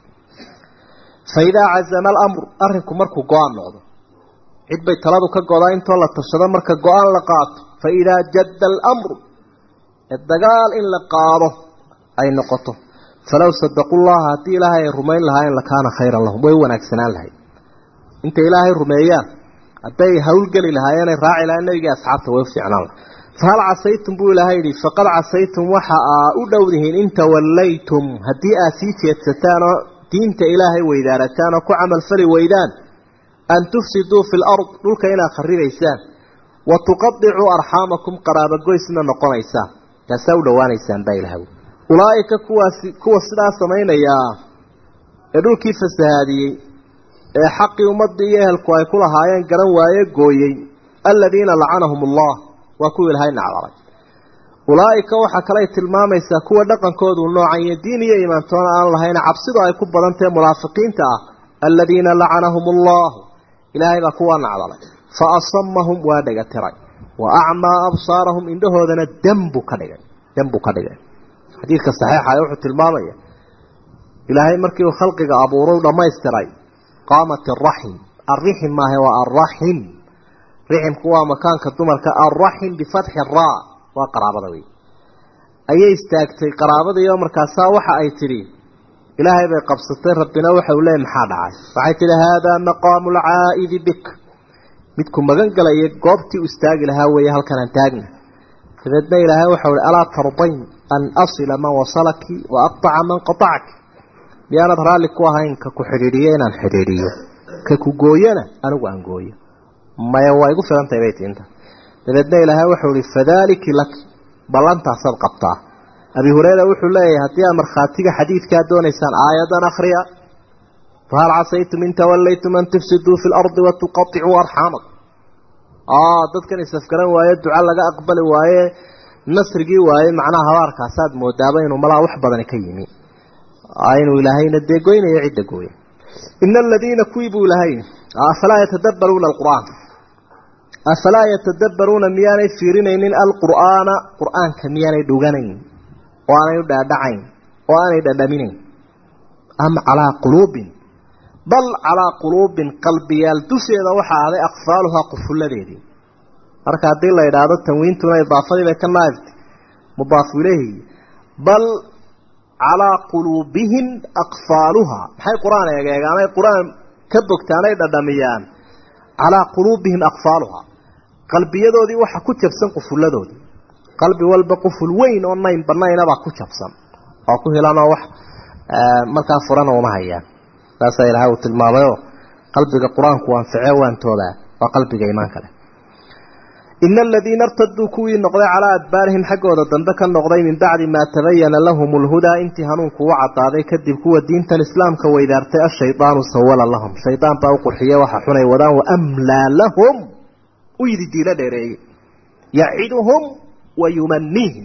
fa idaa cazama alamru arrinku markuu go-aan noqdo cid bay taladu ka godaa intoo la tashado marka go-aan la qaato fa idaa jadda alamru ee dagaal in la qaado ay noqoto falow sadaqu llaha haddii ilaahay ay rumayn lahaayeen lakaana khayran lahum way wanaagsanaan lahayd intay ilaahay rumeeyaan hadday hawlgeli lahaayeenay raaci lahayen nebigii asxaabta way u fiicnaan lahay fahal casaytum buu ilaahay yidhi faqad casaytum waxa aa u dhowdihiin in tawallaytum haddii aad sii jeedsataan oo diinta ilaahay weydaarataan oo ku camalfali weydaan an tufsiduu fi lard dhulka inaad kharibaysaan wa tuqadicuu arxaamakum qaraabogoysna noqonaysaan taasaa u dhowaanaysaan baa ilahay ulaa'ika kuwaasi kuwa sidaa samaynayaa ee dhulkii fasahaadiyey ee xaqii ummaddii iyo ehelku ay ku lahaayeen garan waaye gooyey aladiina lacanahum allah waa kuwa ilaahay nacdalay ulaa'ika waxaa kale ay tilmaamaysaa kuwa dhaqankoodu noocan iyo diin iyo imaantoona aan lahayn cabsidu ay ku badantahe munaafiqiinta ah aladiina lacanahum allahu ilaahay baa kuwa nacdalay fa asamahum waa dhega tiray wa acmaa absaarahum indhahoodana dembu ka dhigay dembu ka dhigay xadiidka saxiixa ee wuxuu tilmaamaya ilaahay markii uu khalqiga abuuray u dhammaystiray qaamat iraxim alrixim maahe waa alraxim riximku waa makaanka dumarka alraxim bifatxi raa waa qaraabada wey ayay istaagtay qaraabadiioo markaasaa waxa ay tidhi ilaahay bay qabsatay rabbina waxa uu leeyay maxaa dhacay waxay tidhi haadaa maqaamu alcaa'idi bik midku magan galaya goobtii u istaagi lahaa weeye halkanaan taagna dabeedna ilaahay waxau hi alaa tardayn an asila man wasalaki wa aqtaca man qatacaki miyaanad raalli ku ahayn ka ku xidhiidhiyo inaan xidhiidhiyo ka ku gooyona anigu aan gooyo maya waa igu filantahay bay tiinta dabeedna ilaahay waxau ihi fadaaliki lak ballantaasaad qabtaa abi hureyra wuxuu leeyahay haddii aad markhaatiga xadiidkaa doonaysaan aayadan akhriya fahal casaytum in tawallaytum an tufsiduu fi lardi watuqaicuu arxamak dadkan isafgaran waaye duca laga aqbali waaye nasrigii waaye macnaha habaarkaasaad moodaaba inuu malaa wax badani ka yimi inuu ilaahayna dee goynayo cidda gooya ina aladiina kuwii buu ilahay afalaa yatadabbaruuna alqur'aan afalaa yatadabbaruuna miyaanay fiirinaynin alqur'aana qur'aanka miyaanay dhuganayn oo aanay u dhaadhacayn oo aanay dhadhaminayn am calaa quluubin bal calaa quluubin qalbiyaal dusheeda waxaa ahday aqfaaluhaa qufulladeedii marka haddii la idhaahdo tanwiintuna idaafadii bay ka naaftay mudaafu ileyhi bal calaa quluubihim aqfaaluhaa maxay qur-aan eegeegaanay qur-aan ka bogtaanay dhadhamiyaan calaa quluubihim aqfaaluhaa qalbiyadoodii waxa ku jabsan qufulladoodii qalbi walba quful weyn oo nayn banaynabaa ku jabsan oo ku hilanoo wax markaa furana uma hayaan saasaa ilaahay uu tilmaamayoo qalbiga qur-aanku anface waantoobaa waa qalbiga iimaanka leh ina aladiina irtaduu kuwii noqday calaa adbaarihim xaggooda dambe ka noqday min bacdi maa tabayana lahum lhudaa intii hanuunku u cadaaday kadib kuwa diintan islaamka weydaartay ashaydaanu sawala lahum shaydaan baa u qurxiye waxa xunay wadaan waamlaa lahum u yidi diilo dheereeyey yaciduhum wa yumaniihim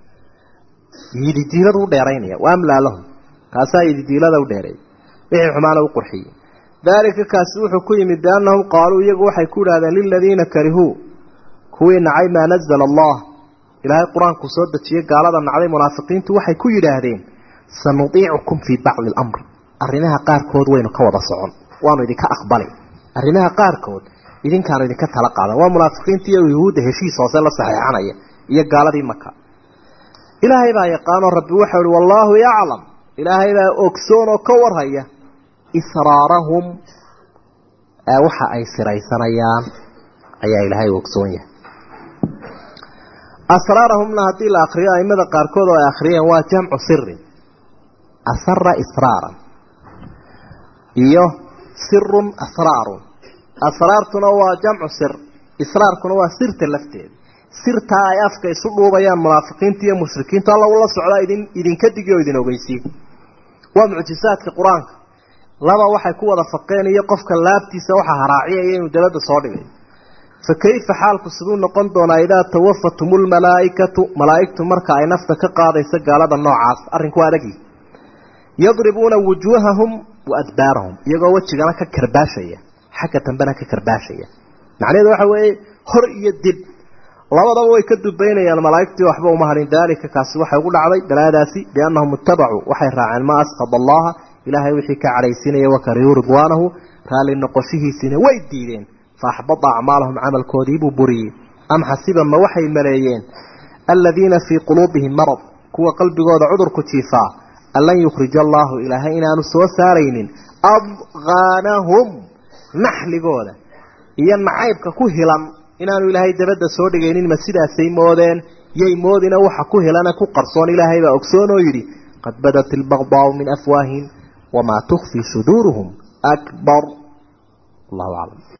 yidi diiladu u dheeraynaya waamlaa lahum kaasaa yidi diilada u dheereeyay wixii xumaana u qurxiyey daalika kaasi wuxuu ku yimid biannahum qaaluu iyagu waxay ku idhahdeen liladiina karihuu kuwii nacay maa nazala allah ilaahay qur-aanku soo dejiyey gaalada nacday munaafiqiintu waxay ku yidhaahdeen sanudiicukum fii bacdi alamr arrimaha qaarkood waynu ka wada socon waanu idinka aqbali arrimaha qaarkood idinkaanu idinka tala qaadan waa munaafiqiinta iyo yuhuudda heshiis hoose la saxeexanaya iyo gaaladii maka ilaahay baa yaqaanoo rabbi waxau ihi wallaahu yaclam ilaahay baa ogsoon oo ka warhaya israarahum waxa ay siraysanayaan ayaa ilaahay ogsoon yahay asraarahumna haddii la akriyo aimada qaarkood oo ay akhriyeen waa jamcu sirin asara israaran iyo sirun asraarun asraartuna waa jamcu sir israarkuna waa sirta lafteeda sirtaa ay afka isu dhuubayaan munaafiqiinta iyo mushrikiinta alla ula socdaa idin idinka digi oo idin ogeysiye waa mucjisaadka qur-aanka laba waxay ku wada faqeen iyo qofka laabtiisa waxa haraaciyaya inuu dabadda soo dhigay fa kayfa xaalku siduu noqon doonaa idaa tawafatum lmalaaikatu malaaigtu marka ay nafta ka qaadayso gaalada noocaas arrinku adagi yadribuuna wujuuhahum wa adbaarahum iyagoo wejigana ka karbaashaya xagga dambena ka karbaashaya macnaheedu waxa weeye hor iyo dib labadaba way ka dubaynayaan malaaigtii waxba uma harin daalika kaasi waxay ugu dhacday balaadaasi biannahum ittabacuu waxay raaceen maa asqada allaha ilaahay wixii ka cadhaysiinaya wakariyuu ridwaanahu raalli noqoshihiisiina way diideen faaxbada acmaalahum camalkoodii buu buriyey am xasiba ma waxay maleeyeen aladiina fii quluubihim marad kuwa qalbigooda cudurku jiifaa an lan yukhrija allaahu ilaahay inaanu soo saaraynin adqaanahum naxligooda iyo nacaybka ku hilan inaanu ilaahay dabadda soo dhigaynin ma sidaasay moodeen yay moodina waxa ku hilana ku qarsoon ilaahay baa ogsoon oo yidhi qad badat ilbagdaau min afwaahihim wamaa tukfii suduuruhum akbar allahu aclam